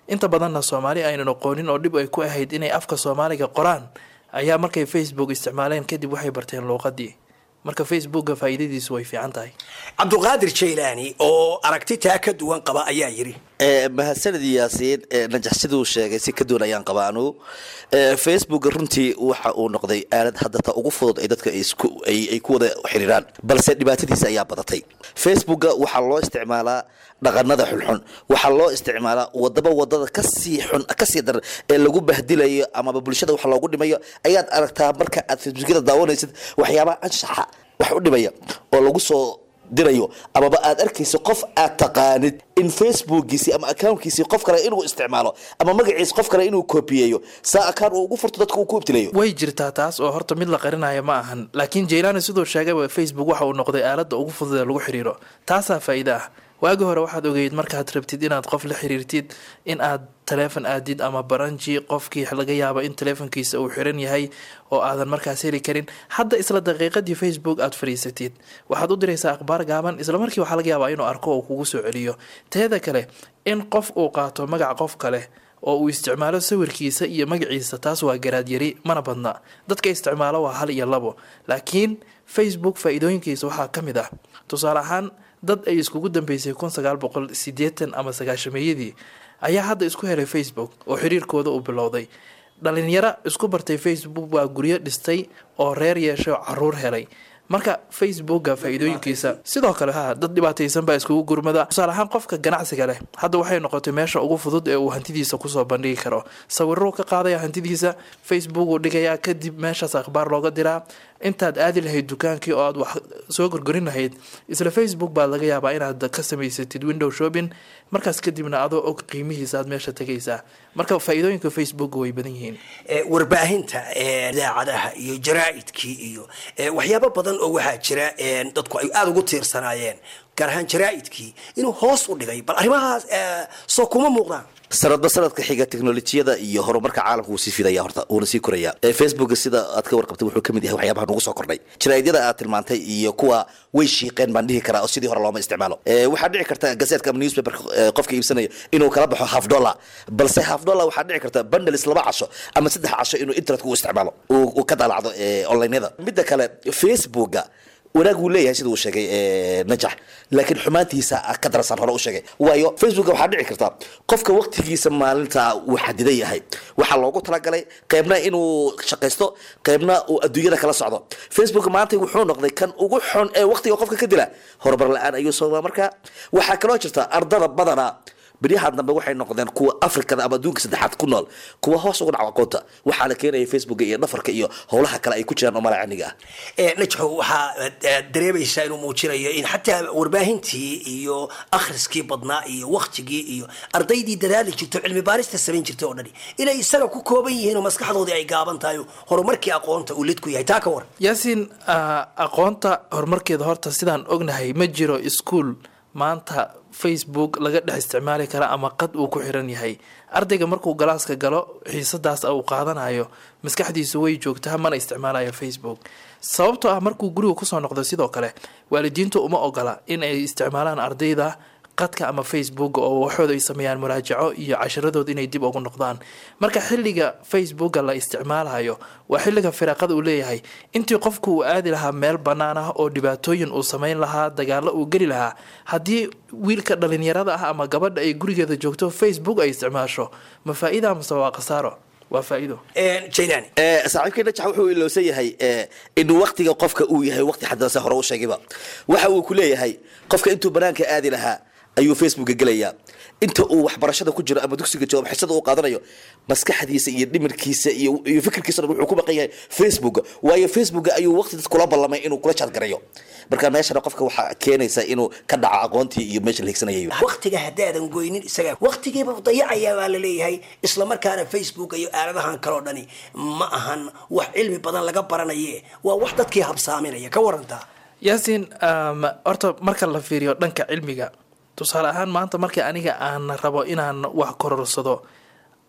inta badanna soomaali aynan aqoonin oo dhib ay ku ahayd inay afka soomaaliga qoraan ayaa markay facebook isticmaaleen kadib waxay barteen luuqadii marka facebooka faa'iidadiisu way fiican tahay cabdulqaadir jaylaani oo aragti taa ka duwan qaba ayaa yidhi mahadsanid yaasiin najax siduu sheegay si ka duwan ayaan qabaa anugu facebook runtii waxa uu noqday aalad hadda ta ugu fudud ay dadka ay ku wada xiriiraan balse dhibaatadiisa ayaa badatay facebooka waxaa loo isticmaalaa dhaqanada xunxun waxaa loo isticmaalaa wadaba wadada kasii xun kasii daran ee lagu bahdilayo amaba bulshada wax loogu dhimayo ayaad aragtaa marka aad facebookyada daawanaysid waxyaabaha anshaxa wax u dhimaya oo lagu soo dirayo amaba aad arkayso qof aad taqaanid in facebookiisi ama accountkiisi qof kale inuu isticmaalo ama magaciis qof kale inuu kobiyeeyo saa akaan uu ugu furto dadka uu ku ibtilayo way jirtaa taas oo horta mid la qarinaya ma ahan laakiin jaylaani siduu sheegayba facebook waxa uu noqday aaladda ugu fudud ee lagu xiriiro taasaa faa'iide ah waagi hore waxaad ogeyd markaad rabtid inaad qof la xiriirtid in aad taleefon aadid ama baranji qofkii laga yaabo in taleefonkiisa uu xiran yahay oo aadan markaas heli karin hadda isla daqiiqadii facebook aad fadhiisatid waxaad u diraysaa akhbaar gaaban isla markii waxaa laga yaabaa inuu arko oo kugu soo celiyo teeda kale in qof uu qaato magac qof kale oo uu isticmaalo sawirkiisa iyo magaciisa taas waa garaad yari mana badna dadka isticmaalo waa hal iyo labo laakiin facebook faa-iidooyinkiisa waxaa ka mid ah tusaale ahaan dad ay iskugu dambeysay kun sagaal boqol sideetan ama sagaashameeyadii ayaa hadda isku helay facebook oo xiriirkooda uu bilowday dhalinyaro isku bartay facebook waa guryo dhistay oo reer yeeshay oo caruur helay marka facebooka faa-iidooyinkiisa sidoo kale ha dad dhibaataysan baa iskugu gurmada tusaale ahaan qofka ganacsiga leh hadda waxay noqotay meesha ugu fudud ee uu hantidiisa kusoo bandhigi karo sawiruu ka qaadaya hantidiisa facebook uu dhigayaa kadib meeshaas akhbaar looga diraa intaad aadi lahayd dukaankii oo aad wax soo gorgorin lahayd isla facebook baad laga yaabaa inaad ka samaysatid window shopping markaas kadibna adoo og qiimihiisa aad meesha tegaysaa marka faa-iidooyinka facebook way badan yihiin warbaahinta idaacadaha iyo jaraa'idkii iyo waxyaabo badan oo waxaa jira dadku ay aada ugu tiirsanaayeen gaar ahaan jaraa'idkii inuu hoos u dhigay bal arrimahaas soo kuma muuqdaan sanadba sanadka xiga teknolojiyada iyo horumarka caalamka wuu sii fidaya horta wuuna sii koraya facebook sida aad ka warqabtay wuxuu kamid yahay waxyaabaha nagu soo kordhay jaraa'idyada aad tilmaantay iyo kuwa way shiiqeen baan dhihi karaa oo sidii hore looma isticmaalo waxaa dhici karta gazetka ama newspaper qofka iibsanayo inuu kala baxo half dollar balse half dollar waxaa dhici karta bundles laba casho ama saddex casho inuu internetka u isticmaalo uu ka daalacdo onlineyada midda kale facebooka wanaag wuu leeyahay sida uu sheegay najax laakiin xumaantiisa ka darasaan hore u sheegay waayo facebook waxaa dhici karta qofka waqtigiisa maalinta uu xadidan yahay waxaa loogu talagalay qeybna inuu shaqaysto qeybna uu adduunyada kala socdo facebook maanta wuxuu noqday kan ugu xun ee waqtiga qofka ka dila horumar la-aan ayuu soo marka waxaa kaloo jirta ardada badana beryahan dambe waxay noqdeen kuwa afrikada ama adduunka saddexaad ku nool kuwa hoos uga dhaco aqoonta waxaa la keenaya facebooka iyo dhafarka iyo howlaha kale ay ku jiraan oo malacaniga ah najxo waxaa dareemaysaa inuu muujinayo in xataa warbaahintii iyo akhriskii badnaa iyo waktigii iyo ardaydii dadaali jirto cilmi baarista samayn jirtay oo dhani inay isaga ku kooban yihiin oo maskaxdoodii ay gaaban tahay horumarkii aqoonta uu lid ku yahay taa ka war yaasiin aqoonta horumarkeeda horta sidaan ognahay ma jiro iskuol maanta facebook laga dhex isticmaali kara ama qad uu ku xiran yahay ardayga markuu galaaska galo xiisadaas uu qaadanayo maskaxdiisu way joogtaa mana isticmaalayo facebook sababtoo ah markuu guriga kusoo noqdo sidoo kale waalidiintu uma ogola in ay isticmaalaan ardayda qadka ama facebook oo waxooda ay sameeyaan muraajaco iyo casharadooda inay dib ugu noqdaan marka xilliga facebooka la isticmaalayo waa xilliga firaaqada uu leeyahay intii qofku uu aadi lahaa meel bannaan ah oo dhibaatooyin uu sameyn lahaa dagaalo uu geli lahaa haddii wiilka dhalinyarada ah ama gabadha ay gurigeeda joogto facebook ay isticmaasho ma faa-ida amase waa khasaaro waa faa-ido jailani saaxiibkii najax wuxuu ilowsan yahay in waqtiga qofka uu yahay waqti xaddanse hore u sheegayba waxa uu ku leeyahay qofka intuu banaanka aadi lahaa ayuu facebooka gelayaa inta uu waxbarashada ku jiro ama dugsiga joogo xisada uu qaadanayo maskaxdiisa iyo dhimirkiisa iyo iyo fikirkiisa dhan wuxuu ku baqan yahay facebook waayo facebook ayuu waqti dad kula ballamay inuu kula jaadgarayo marka meeshana qofka waxaa keenaysa inuu ka dhaco aqoontii iyo meesha la higsanayay waqtiga haddaadan goynin isaga waqtigiiba dayacayaa baa la leeyahay isla markaana facebook iyo aaladahan kaloo dhani ma ahan wax cilmi badan laga baranaye waa wax dadkii habsaaminaya ka warantaa yaasiin horta marka la fiiriyo dhanka cilmiga tusaale ahaan maanta markii aniga aan rabo inaan wax kororsado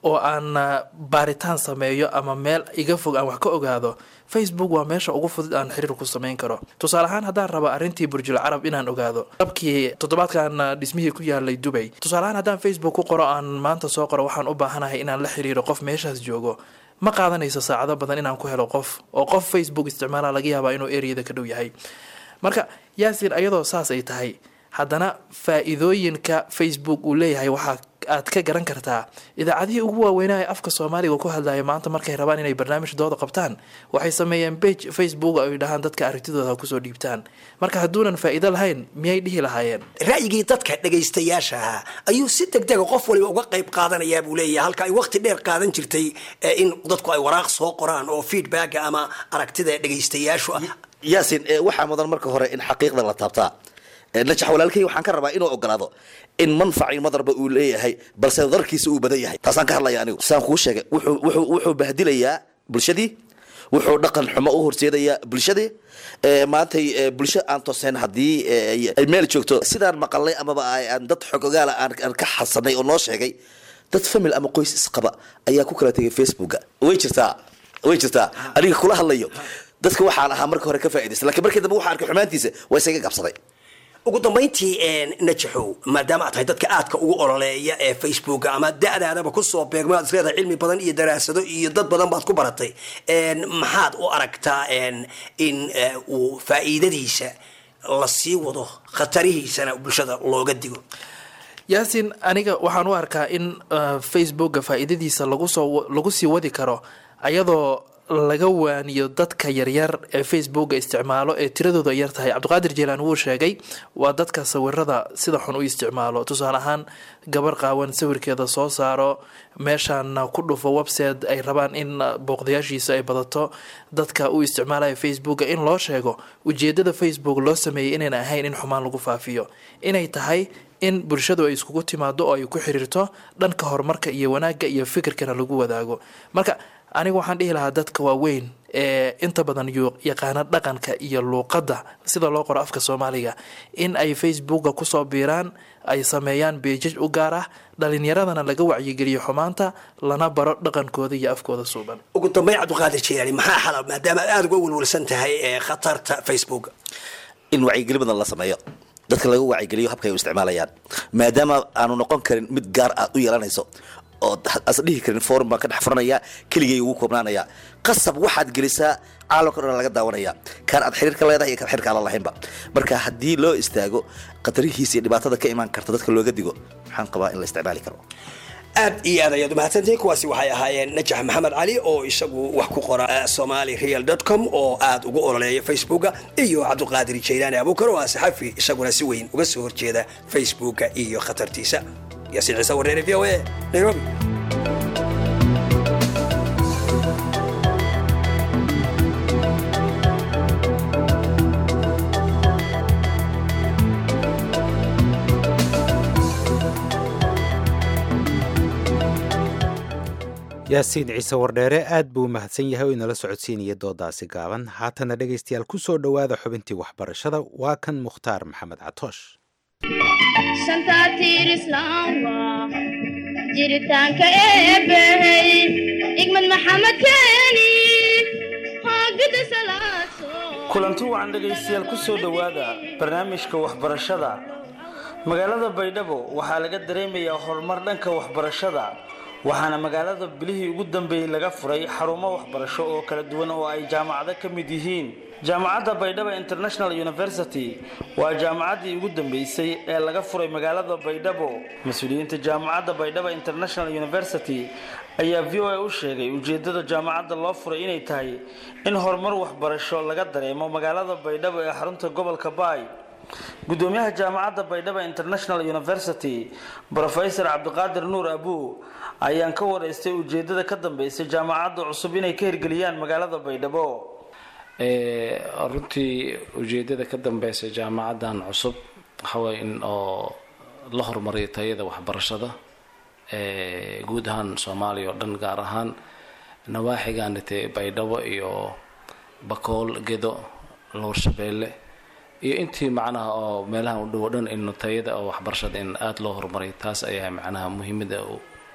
oo aan ah, baaritaan sameeyo ama meel iga fog aan wax ka ogaado facebook waa meesha ugu fudud aan xiriir ku samayn karo tusaale ahaan haddaan raba arrintii burjul carab inaan ogaado dabkii toddobaadkan ah, dhismihii ku yaalay dubay tusaale ahaan haddaan facebook ku qoro aan maanta soo qoro waxaan u baahanahay inaan la xiriiro qof meeshaas joogo ma qaadanayso saacado badan inaan ku helo qof oo qof facebook isticmaala laga yaabaa inuu ereyada ka dhow yahay marka yaasin ayadoo saas ay tahay haddana faa-iidooyinka facebook uu leeyahay waxaa aad ka garan kartaa idaacadihii ugu waaweynaa ee afka soomaaliga ku hadlaya maanta markay rabaan inay barnaamij dooda qabtaan waxay sameeyeen page facebook ay dhahaan dadka aragtidooda ha kusoo dhiibtaan marka hadduunan faa-iido lahayn miyay dhihi lahaayeen ra'yigii dadka dhegaystayaasha ahaa ayuu si degdega qof waliba uga qayb qaadanayaa buu leeyahay halka ay waqti dheer qaadan jirtay ee in dadku ay waraaq soo qoraan oo feedbacka ama aragtida dhegaystayaashu ah yaasin ee waxaa mudan marka hore in xaqiiqda la taabtaa Ee, najax walaalkay waxaan ka rabaa inuu ogolaado in manfacii madarba uu leeyahay balse darkiisa uu badan yahay taasaan ka hadlaya anigu saan kuu sheegay wuxuu wuxuu wuxuu bahdilayaa bulshadii wuxuu dhaqan xumo u horseedayaa bulshadii ee, maantay ee, bulsho aan tooseen haddii ee, ay meel joogto sidaan maqalnay amaba ay- aan dad xogogaala aan aan ka xasanay oo noo sheegay dad famil ama qoys isqaba ayaa ku kala tegay facebooka way jirtaa way jirtaa aniga kula hadlayo dadka waxaan ahaa marka hore ka faa'iidaysta laakiin markii dambe waxaan arkay xumaantiisa waa isaga qabsaday ugu dambayntii najaxow maadaama aad tahay dadka aadka ugu ololeeya ee facebook ama da-daadaba kusoo beegmo aad isleedahay cilmi badan iyo daraasado iyo dad badan baad ku baratay En, maxaad u aragtaa en, in eh, uu faa'iidadiisa la sii wado khatarihiisana bulshada looga digo yaasin aniga waxaan u arkaa in uh, facebooka faa-iidadiisa lagu soo lagu sii wadi karo ayadoo laga waaniyo dadka yaryar ee facebooka isticmaalo ee tiradooda yar tahay cabdiqaadir jeelaan wuu sheegay waa dadka sawirada sida xun u isticmaalo tusaale ahaan gabar qaawan sawirkeeda soo saaro meeshaana ku dhufo website ay rabaan in uh, booqdayaashiisa ay badato dadka u isticmaalaya facebooka in loo sheego ujeedada facebook loo sameeyay inayna ahayn in xumaan lagu faafiyo inay tahay in bulshadu ay iskugu timaado oo ay ku xiriirto dhanka horumarka iyo wanaagga iyo fikirkana lagu wadaago marka aniga waxaan dhihi lahaa dadka waaweyn ee inta badan yu- yaqaana dhaqanka iyo luuqadda sida loo qoro afka soomaaliga in ay facebooka kusoo biiraan ay sameeyaan beejaj u gaar ah dhalinyaradana laga wacyigeliyo xumaanta lana baro dhaqankooda iyo afkooda suuban ugu dambayn cabdiqaadir jeelaani maxaa xala maadaama aad aada uga welwelsan tahay ee khatarta facebook in wacyigeli badan la sameeyo dadka laga wacyigeliyo habka ay u isticmaalayaan maadaama aanu noqon karin mid gaar aad u yeelanayso oo as dhihi karin forum baan ka dhex furanaya keligay ugu koobnaanaya qasab waxaad gelisaa caalamka dhan laga daawanaya kaan aad xiriir ka leedahay iyo kaan xiriirka aan la lahaynba marka haddii loo istaago khatarihiisa iyo dhibaatada ka imaan karta dadka looga digo waxaan qabaa in la isticmaali karo aad iyo aad ayaad umahadsantihiin kuwaasi waxay ahaayeen najax maxamed cali oo isagu wax ku qora eh, somali real com oo aad ugu ololeeya facebooka iyo cabdiqaadir jaylaani abuukar oo ah saxafi isaguna si weyn uga soo horjeeda facebooka iyo khatartiisa yaasiin ciise wareere v o a nairobi yaasiin ciise wardheere aad buu u mahadsan yahay oo inala socodsiinaya doodaasi gaaban haatana dhegaystayaal ku soo dhowaada xubintii waxbarashada waa kan mukhtaar maxamed catoosh shanta tiir islaam waa jiritaanka eebbahey igmad maxamed keeni hoogada salaaso kulanti wacan dhegaystayaal ku soo dhowaada barnaamijka waxbarashada magaalada baydhabo waxaa laga dareemayaa horumar dhanka waxbarashada waxaana magaalada bilihii ugu dambeeyey laga furay xarumo waxbarasho oo kala duwan oo ay jaamacado ka mid yihiin jaamacadda baydhabo international university waa jaamacaddii ugu dambeysay ee laga furay magaalada baydhabo mas-uuliyiinta jaamacadda baydhabo international university ayaa v o a u sheegay ujeedada jaamacadda loo furay inay tahay in horumar waxbarasho laga dareemo magaalada baydhabo ee xarunta gobolka baay gudoomiyaha jaamacadda baydhabo international university brofesor cabdiqaadir nuur abuu ayaan ka wareystay ujeedada ka dambeysay jaamacadda cusub inay ka hirgeliyaan magaalada baydhabo Ee, runtii ujeedada ka dambeysa jaamacaddan cusub waxaway in oo la horumariyo tayada waxbarashada ee guud ahaan soomaaliya oo dhan gaar ahaan nawaaxiganite baydhabo iyo bakool gedo lowrshabeelle iyo intii macnaha oo meelaha u dhow o dhan in tayada oo waxbarashada in aada loo horumariyo taas ayaa macnaha muhiimada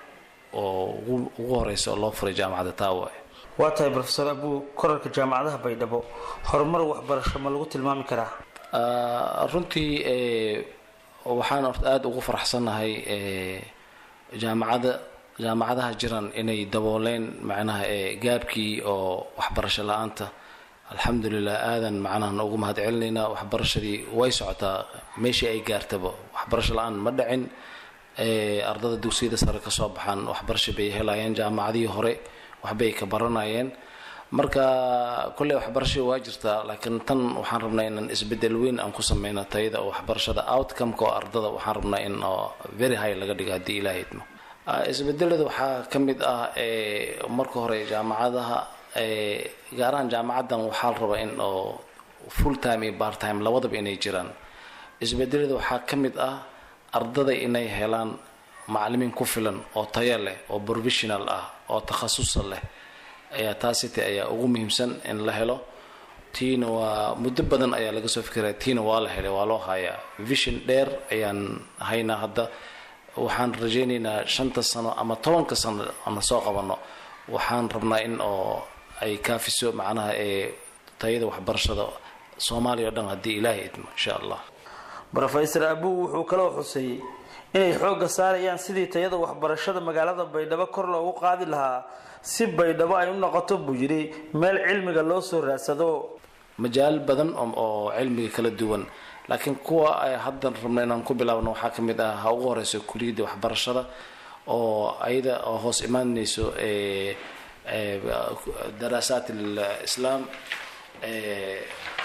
oo ugu ugu horeysa oo loo furay jaamacadda taawa waa tahay profesor abuu korarka jaamacadaha baydhabo horumar waxbarasho ma lagu tilmaami karaa Ah, runtii eh, waxaan horta aada ugu faraxsannahay eh, jaamacada jaamacadaha jiran inay dabooleen macnaha eh, gaabkii oo waxbarasho la-aanta alxamdulilah aadan macnaha noogu mahadcelinaynaa waxbarashadii way socotaa meeshii ay gaartaba waxbarasho la-aan ma dhicin eh, ardada dugsiyada sare kasoo baxaan waxbarasho bay helayeen jaamacadihii hore waxbay ka baranayeen marka kolley waxbarashada waa jirtaa laakiin tan waxaan rabnaa inaan isbedel weyn aan ku sameyno tayada oo waxbarashada outcome-ka oo ardada waxaan rabnaa in oo very high laga dhigo haddii ilaahay idmo Ah, isbedelada waxaa ka mid ah eh, marka hore jaamacadaha eh, gaar ahaan jaamacadan waxaa la rabaa in oo full time iyo part time labadaba inay jiraan isbedelada waxaa ka mid ah ardada inay helaan macalimiin ku filan oo tayo leh oo professional ah oo takhasusa leh ayaa taasite ayaa ugu muhiimsan in la helo tiina waa muddo badan ayaa laga soo fikiraya tiina waa la helay waa loo hayaa vision dheer ayaan haynaa hadda waxaan rajaynaynaa shanta sano ama tobanka sano aan soo qabano waxaan rabnaa in oo ay kaafiso macnaha ee tayada waxbarashada soomaaliya oo dhan haddii ilaahay idmo insha allah rofesor abuu wuxuu kaloo xuseeyey inay xoogga saarayaan sidii tayada waxbarashada magaalada baydhabo kor loogu qaadi lahaa si baydhabo ay u noqoto buu yidhi meel cilmiga loo soo raadsado majaal badan oo oo cilmiga kala duwan laakiin kuwa ay haddan rabna inaan ku bilaabno waxaa ka mid ah ha ugu horeyso kuliyadda waxbarashada oo ayada oo hoos imaanayso ee ee daraasaat alislaam ee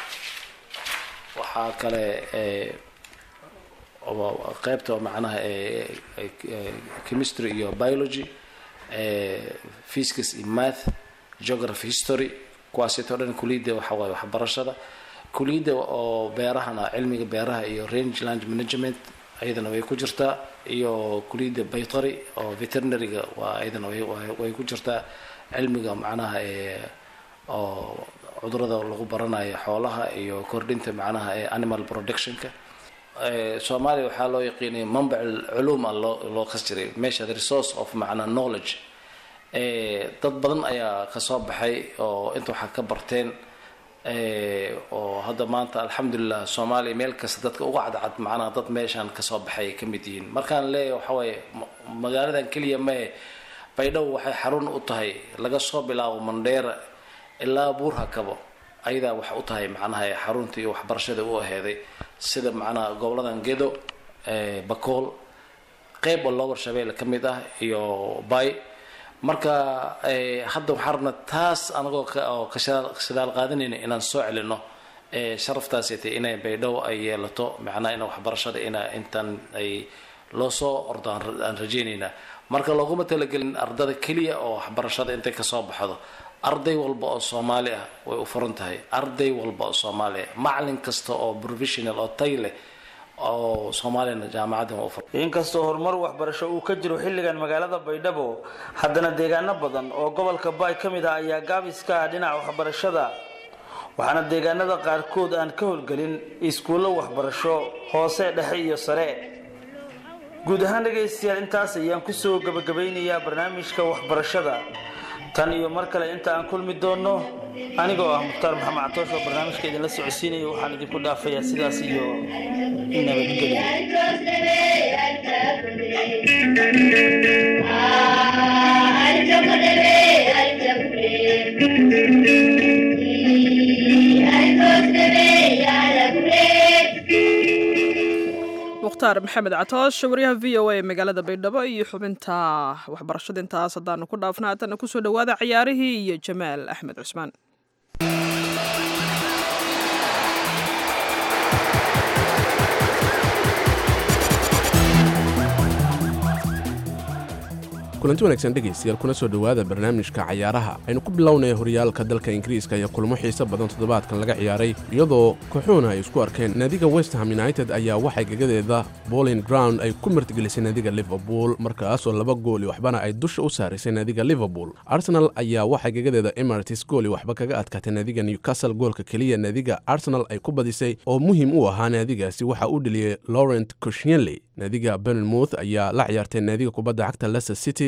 waxaa kale ee oo qaybta oo macnaha ee ee, chemistry iyo biology ee physics iyo math geography history kuwaasito dhan kuliyadda waxa waaye waxbarashada kuliyadda oo beerahana cilmiga beeraha iyo range land management ayadana way ku jirtaa iyo kuliyadda baytari oo veterinaryga waa ayadana way way- way ku jirtaa cilmiga macnaha ee oo cudurada lagu baranayo xoolaha iyo kordhinta macnaha ee animal productionka Eh, soomaaliya waxaa loo yaqiinay manbac culuum ah loo loo kas jiray meesha the resource of macnaa knowledge Eh, dad badan ayaa kasoo baxay oo inta waxaa ka barteen eh, oo hadda maanta alxamdulilah soomaaliya meel kasta dadka uga cadcad macnaha dad meeshaan kasoo baxay ay ka mid yihiin markaan leeyahay waxa waaye ma- magaaladan keliya mee baydhabo waxay xarun u tahay laga soo bilaabo mandheera ilaa buurhakabo ayadaa wax u tahay macnaha ee xarunta iyo waxbarashada u aheeday sida macnaha goboladan gedo eh, bakool qeyb oo lower shabeelle ka mid ah iyo bay marka eh, hadda waxaan rabnaa taas anagoo ka- oo ka shidaal- shidaal qaadanayna inaan soo celino eh, sharaftaasite inay baydhabo ay yeelato macnaha ina waxbarashada ina intaan ay loo soo ordo aan ra- aan rajaynaynaa marka looguma talagelin ardada keliya oo waxbarashada intay kasoo baxdo arday walba oo soomaali ah way u furan tahay arday walba oo soomaali ah macalin kasta oo professional oo tay leh oo soomaaliyana jaamacaddan waa u furan inkastoo horumar waxbarasho uu ka jiro xilligan magaalada baydhabo haddana deegaano badan oo gobolka baay ka mid ah ayaa gaabis ka ah dhinaca waxbarashada waxaana deegaanada qaarkood aan ka howlgelin iskuullo waxbarasho hoose dhexe iyo sare guud ahaan dhegaystayaal intaas ayaan kusoo gabagabaynayaa barnaamijka waxbarashada tan iyo mar kale inta aan kulmi doonno anigoo ah mukhtaar maxamed catoosh oo barnaamijka idinla socodsiinaya waxaan idinku dhaafayaa sidaas iyo nabadgelyo mukhtaar maxamed catoosh waryaha v o a magaalada baydhabo iyo xubinta waxbarashada intaas haddaanu ku dhaafna haddana kusoo dhowaada ciyaarihii iyo jamaal axmed cusmaan kulanti wanaagsan dhegaystayaal kuna soo dhowaada barnaamijka cayaaraha aynu ku bilownaya horyaalka dalka ingiriiska iyo kulmo xiise badan toddobaadkan laga ciyaaray iyadoo kooxuhuna ay isku arkeen naadiga westham united ayaa waxay gagadeeda bowling ground ay ku martigelisay naadiga liverpool markaasoo laba gooli waxbana ay dusha u saarisay naadiga liverpool arsenal ayaa waxay gagadeeda emirates gooli waxba kaga adkaatay naadiga newcastle goolka keliya naadiga arsenal ay ku badisay oo muhiim u ahaa naadigaasi waxa uu dheliyey laurent koshienley naadiga bernmouth ayaa la ciyaartay naadiga kubadda cagta leicester city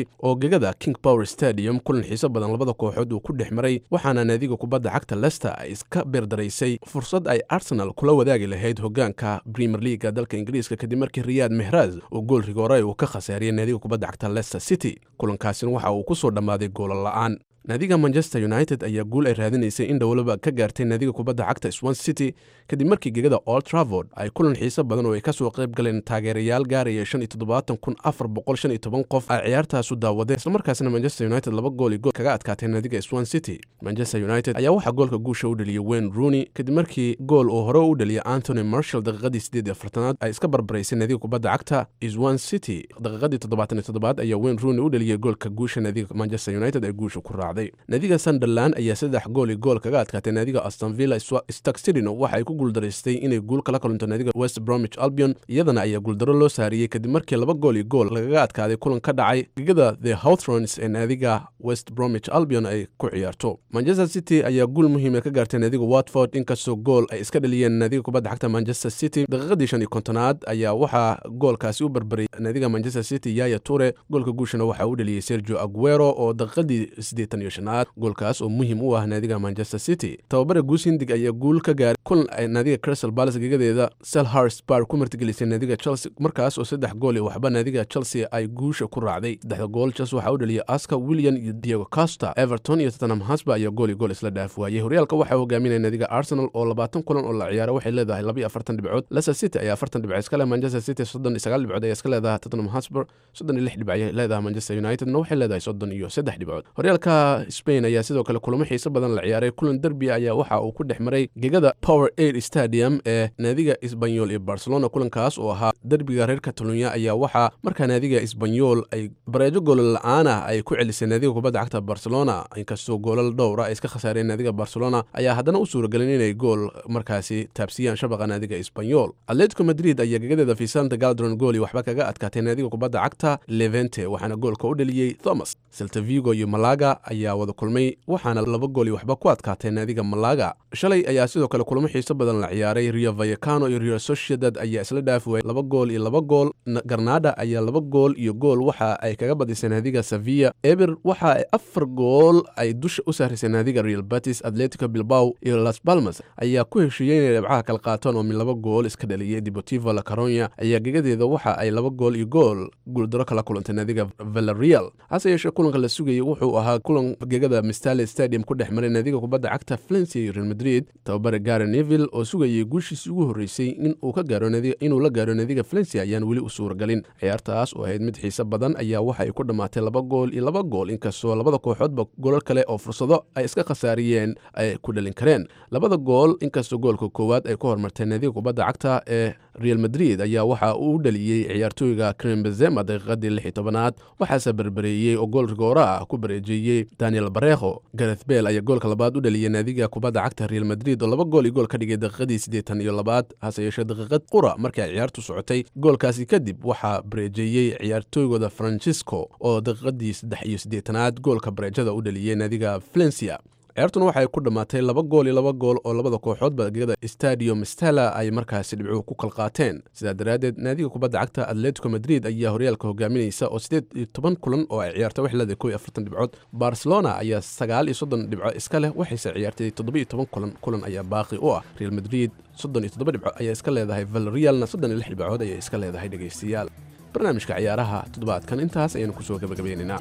oo gegada king power stadium kulan xiiso badan labada kooxood uu ku dhex maray waxaana naadiga kubadda cagta lester ay iska beerdaraysay fursad ay arsenal kula wadaagi lahayd hogaanka premier leaga dalka ingiriiska kadib markii riyaad mehraz uu gool rigoore uu ka khasaariyay naadiga kubadda cagta lester city kulankaasina waxa uu ku soo dhammaaday goola la'aan naadiga manchester united ayaa guul ay raadinaysay in dhowlaba ka gaartay naadiga kubadda cagta swan city kadib markii gegada old travord ay kulan xiiso badan oo ay ka soo qayb galeen taageerayaal gaaraya shan iyo toddobaatan kun afar boqol shan iyo toban qof ay ciyaartaasu daawadeen islamarkaasina manchester united laba gool iyo gool kaga adkaatay naadiga swan city manchester united ayaa waxaa goolka guusha u dhaliyay wayne rooney kadib markii gool uu hore u dhaliyay anthony marshall daqiiqadii sideed iyo afartanaad ay iska barbaraysay naadiga kubadda cagta swan city daqiiqadii toddobaatan iyo toddobaad ayaa wayne rooney u dhaliyay goolka guusha naadiga manchester united ay guusha ku raacday naadiga sunderland ayaa saddex gool iyo gool kaga adkaatay naadiga astonvilla stark citino waxa ay ku guuldaraystay inay guul kala kulanto naadiga west bromwich albion iyadana ayaa guuldaro loo saariyey kadib markii laba gool iyo gool lagaga adkaaday kulan ka dhacay gegada the hawthrons ee naadiga west bromwich albion ay ku ciyaarto manchester city ayaa guul muhiima ka gaartay naadiga watford inkastoo gool ay iska dhaliyeen naadiga kubadda cagta manchester city daqiiqadii shan iyo kontonaad ayaa waxaa goolkaasi u barbaray naadiga manchester city yaya ture goolka guushana waxaa u dhaliyey sergio aguero oo daqiiqadii siddeetan iyo shanaad goolkaas oo muhiim u ah naadiga manchester city tababara guusindig ayaa guul ka gaaray kulan ay naadiga crystal palace gegadeeda selhurst bar ku martigelisay naadiga chelsea markaas oo saddex gool iyo waxba naadiga chelsea ay guusha ku raacday saddexda gool chelsea waxaa u dhaliyay aska william iyo diego costa everton iyo tottenham hotspur ayaa gool iyo gool isla dhaaf waayey horyaalka waxaa hogaaminaya naadiga arsenal oo labaatan kulan oo la ciyaaro waxay leedahay laba iyo afartan dhibcood leicester city ayaa afartan dhibcood iska leh manchester city soddon iyo sagaal dhibcood ayaa iska leedahay tottenham hotspur soddon iyo lix dhibc ayay leedahay manchester unitedna waxay leedahay soddon iyo saddex dhibcood horyaalka spain ayaa sidoo kale kulamo xiiso badan la ciyaaray kulan derbi ayaa waxa uu ku dhex maray gegada power aid stadium ee naadiga isbanyol iyo barcelona kulankaas oo ahaa derbiga reer catalunya ayaa waxaa markaa naadiga isbanyol ay bareejo goolal la-aan ah ay ku celisay naadiga kubadda cagta barcelona inkastoo goolal dhowra ay iska khasaareen naadiga barcelona ayaa haddana u suuragelin inay gool markaasi taabsiyaan shabaqa naadiga isbanyol atletico madrid ayaa gegadeeda fisanta galdron gool iyo waxba kaga adkaatay naadiga kubadda cagta levente waxaana goolka u dhaliyey thomas seltavigo iyo malaga ayaa wada kulmay waxaana laba gool iyo waxba ku adkaatay naadiga malaga shalay ayaa sidoo kale kulamo xiiso badan la ciyaaray rio vayacano iyo rio sociedad ayaa isla dhaafi waayay laba gool iyo laba gool garnada ayaa laba gool iyo gool waxa ay kaga badisay naadiga sevilla eber waxa ay afar gool ay dusha u saarisay naadiga real batis atletico bilbao iyo las palmas ayaa ku heshiiyey inay dhibcaha kala qaataan oo mid laba gool iska dhaliyay deportivo la caronya ayaa gegadeeda waxa ay laba gool iyo gool guuldaro kala kulantay naadiga valerial hase yeeshee kulanka la sugayay wuxuu ahaa kulan gegada mistale stadium ku dhex maray naadiga kubadda cagta valencia iyo real madrid tababare gare neville oo sugayay guushiisii ugu horreysay inuu ka gaaro inuu la gaaro naadiga valencia ayaan weli u suuragelin ciyaartaas oo ahayd mid xiise badan ayaa waxa ay ku dhammaatay laba gool iyo laba gool inkastoo labada kooxoodba golal kale oo fursado ay iska khasaariyeen ay ku dhalin kareen labada gool inkastoo goolka koowaad ay ku hormartay naadiga kubadda cagta ee real madrid ayaa waxa uu u dhaliyey ciyaartooyga krem benzema daqiiqadii lix iyo tobanaad waxaase berbereeyey oo gool rigoora ah ku bareejeeyey daniel barekho gareth bel ayaa goolka labaad u dhaliyey naadiga kubadda cagta real madrid oo laba gool iyo gool ka dhigay daqiiqadii siddeetan iyo labaad hase yeeshee daqiiqad qura markii ay ciyaartu socotay goolkaasi kadib waxaa bareejeeyey ciyaartooygooda francisco oo daqiiqadii saddex iyo siddeetanaad goolka bareejada u dhaliyey naadiga valencia ciyaartuna waxay ku dhammaatay laba gool iyo laba gool oo labada kooxoodba gegada stadium stella ay markaasi dhibcuhu ku kal qaateen sidaa daraaddeed naadiga kubadda cagta atletico madrid ayaa horyaalka hogaaminaysa oo siddeed iyo toban kulan oo ay ciyaartay wax leedahay kow iyo afartan dhibcood barcelona ayaa sagaal iyo soddon dhibco iska leh waxayse ciyaartay toddoba iyo toban kulan kulan ayaa baaqi u ah real madrid soddon iyo toddoba dhibco ayaa iska leedahay valerialna soddon iyo lix dhibcood ayay iska leedahay dhegaystayaal barnaamijka ciyaaraha toddobaadkan intaas ayaynu kusoo gabagabeynaynaa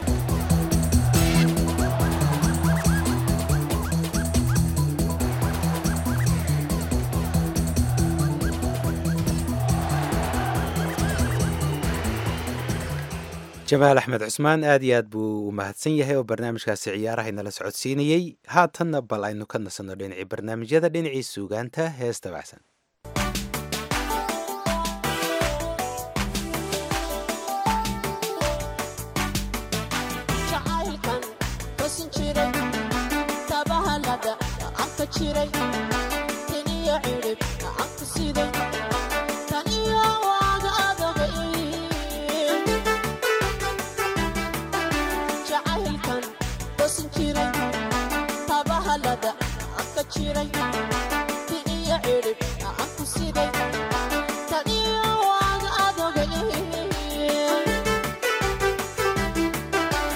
jamaal axmed cusmaan aad iyo aad buu u mahadsan yahay oo barnaamijkaasi ciyaaraha inala socodsiinayey haatanna bal aynu ka nasanno dhinacii barnaamijyada dhinacii suugaanta hees dabacsan Thank you.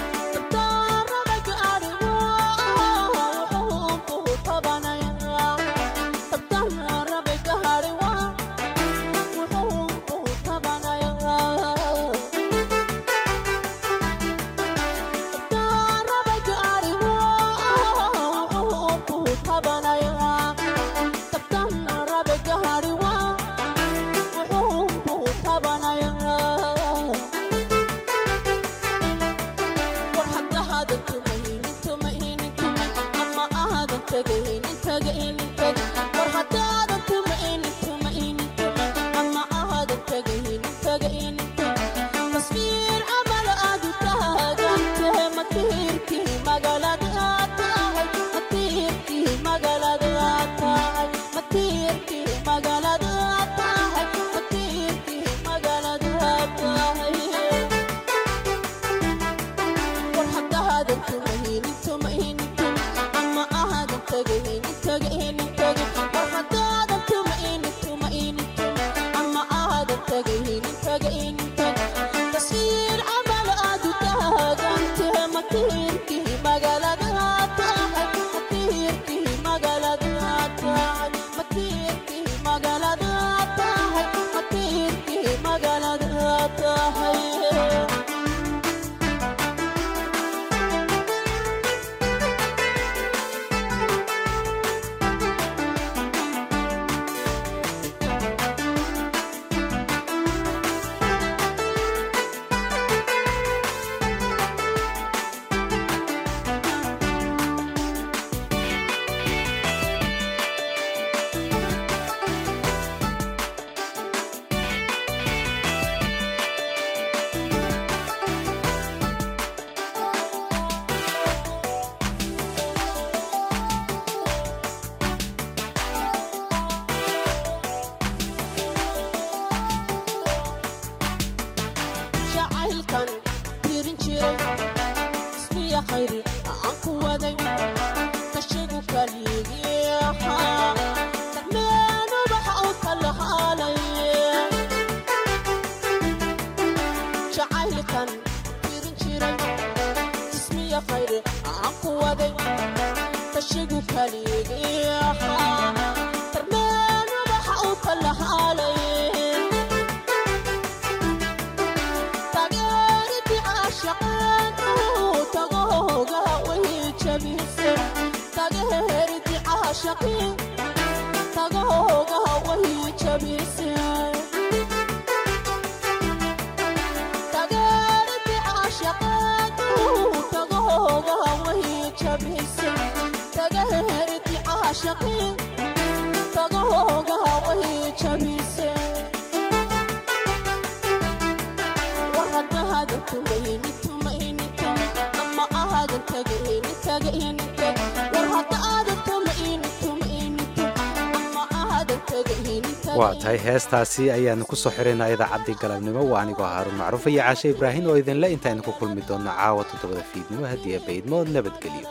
waa tahay heestaasi ayaanu ku soo xiraynaa idaacaddii galabnimo waa anigoo haaruun macruuf iyo caashe ibraahin oo idinle intaaynu ku kulmi doonno caawa toddobada fiidnimo haddii abaydmo nabadgelyo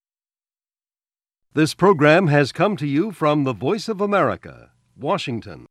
This program has come to you from the Voice of America, Washington.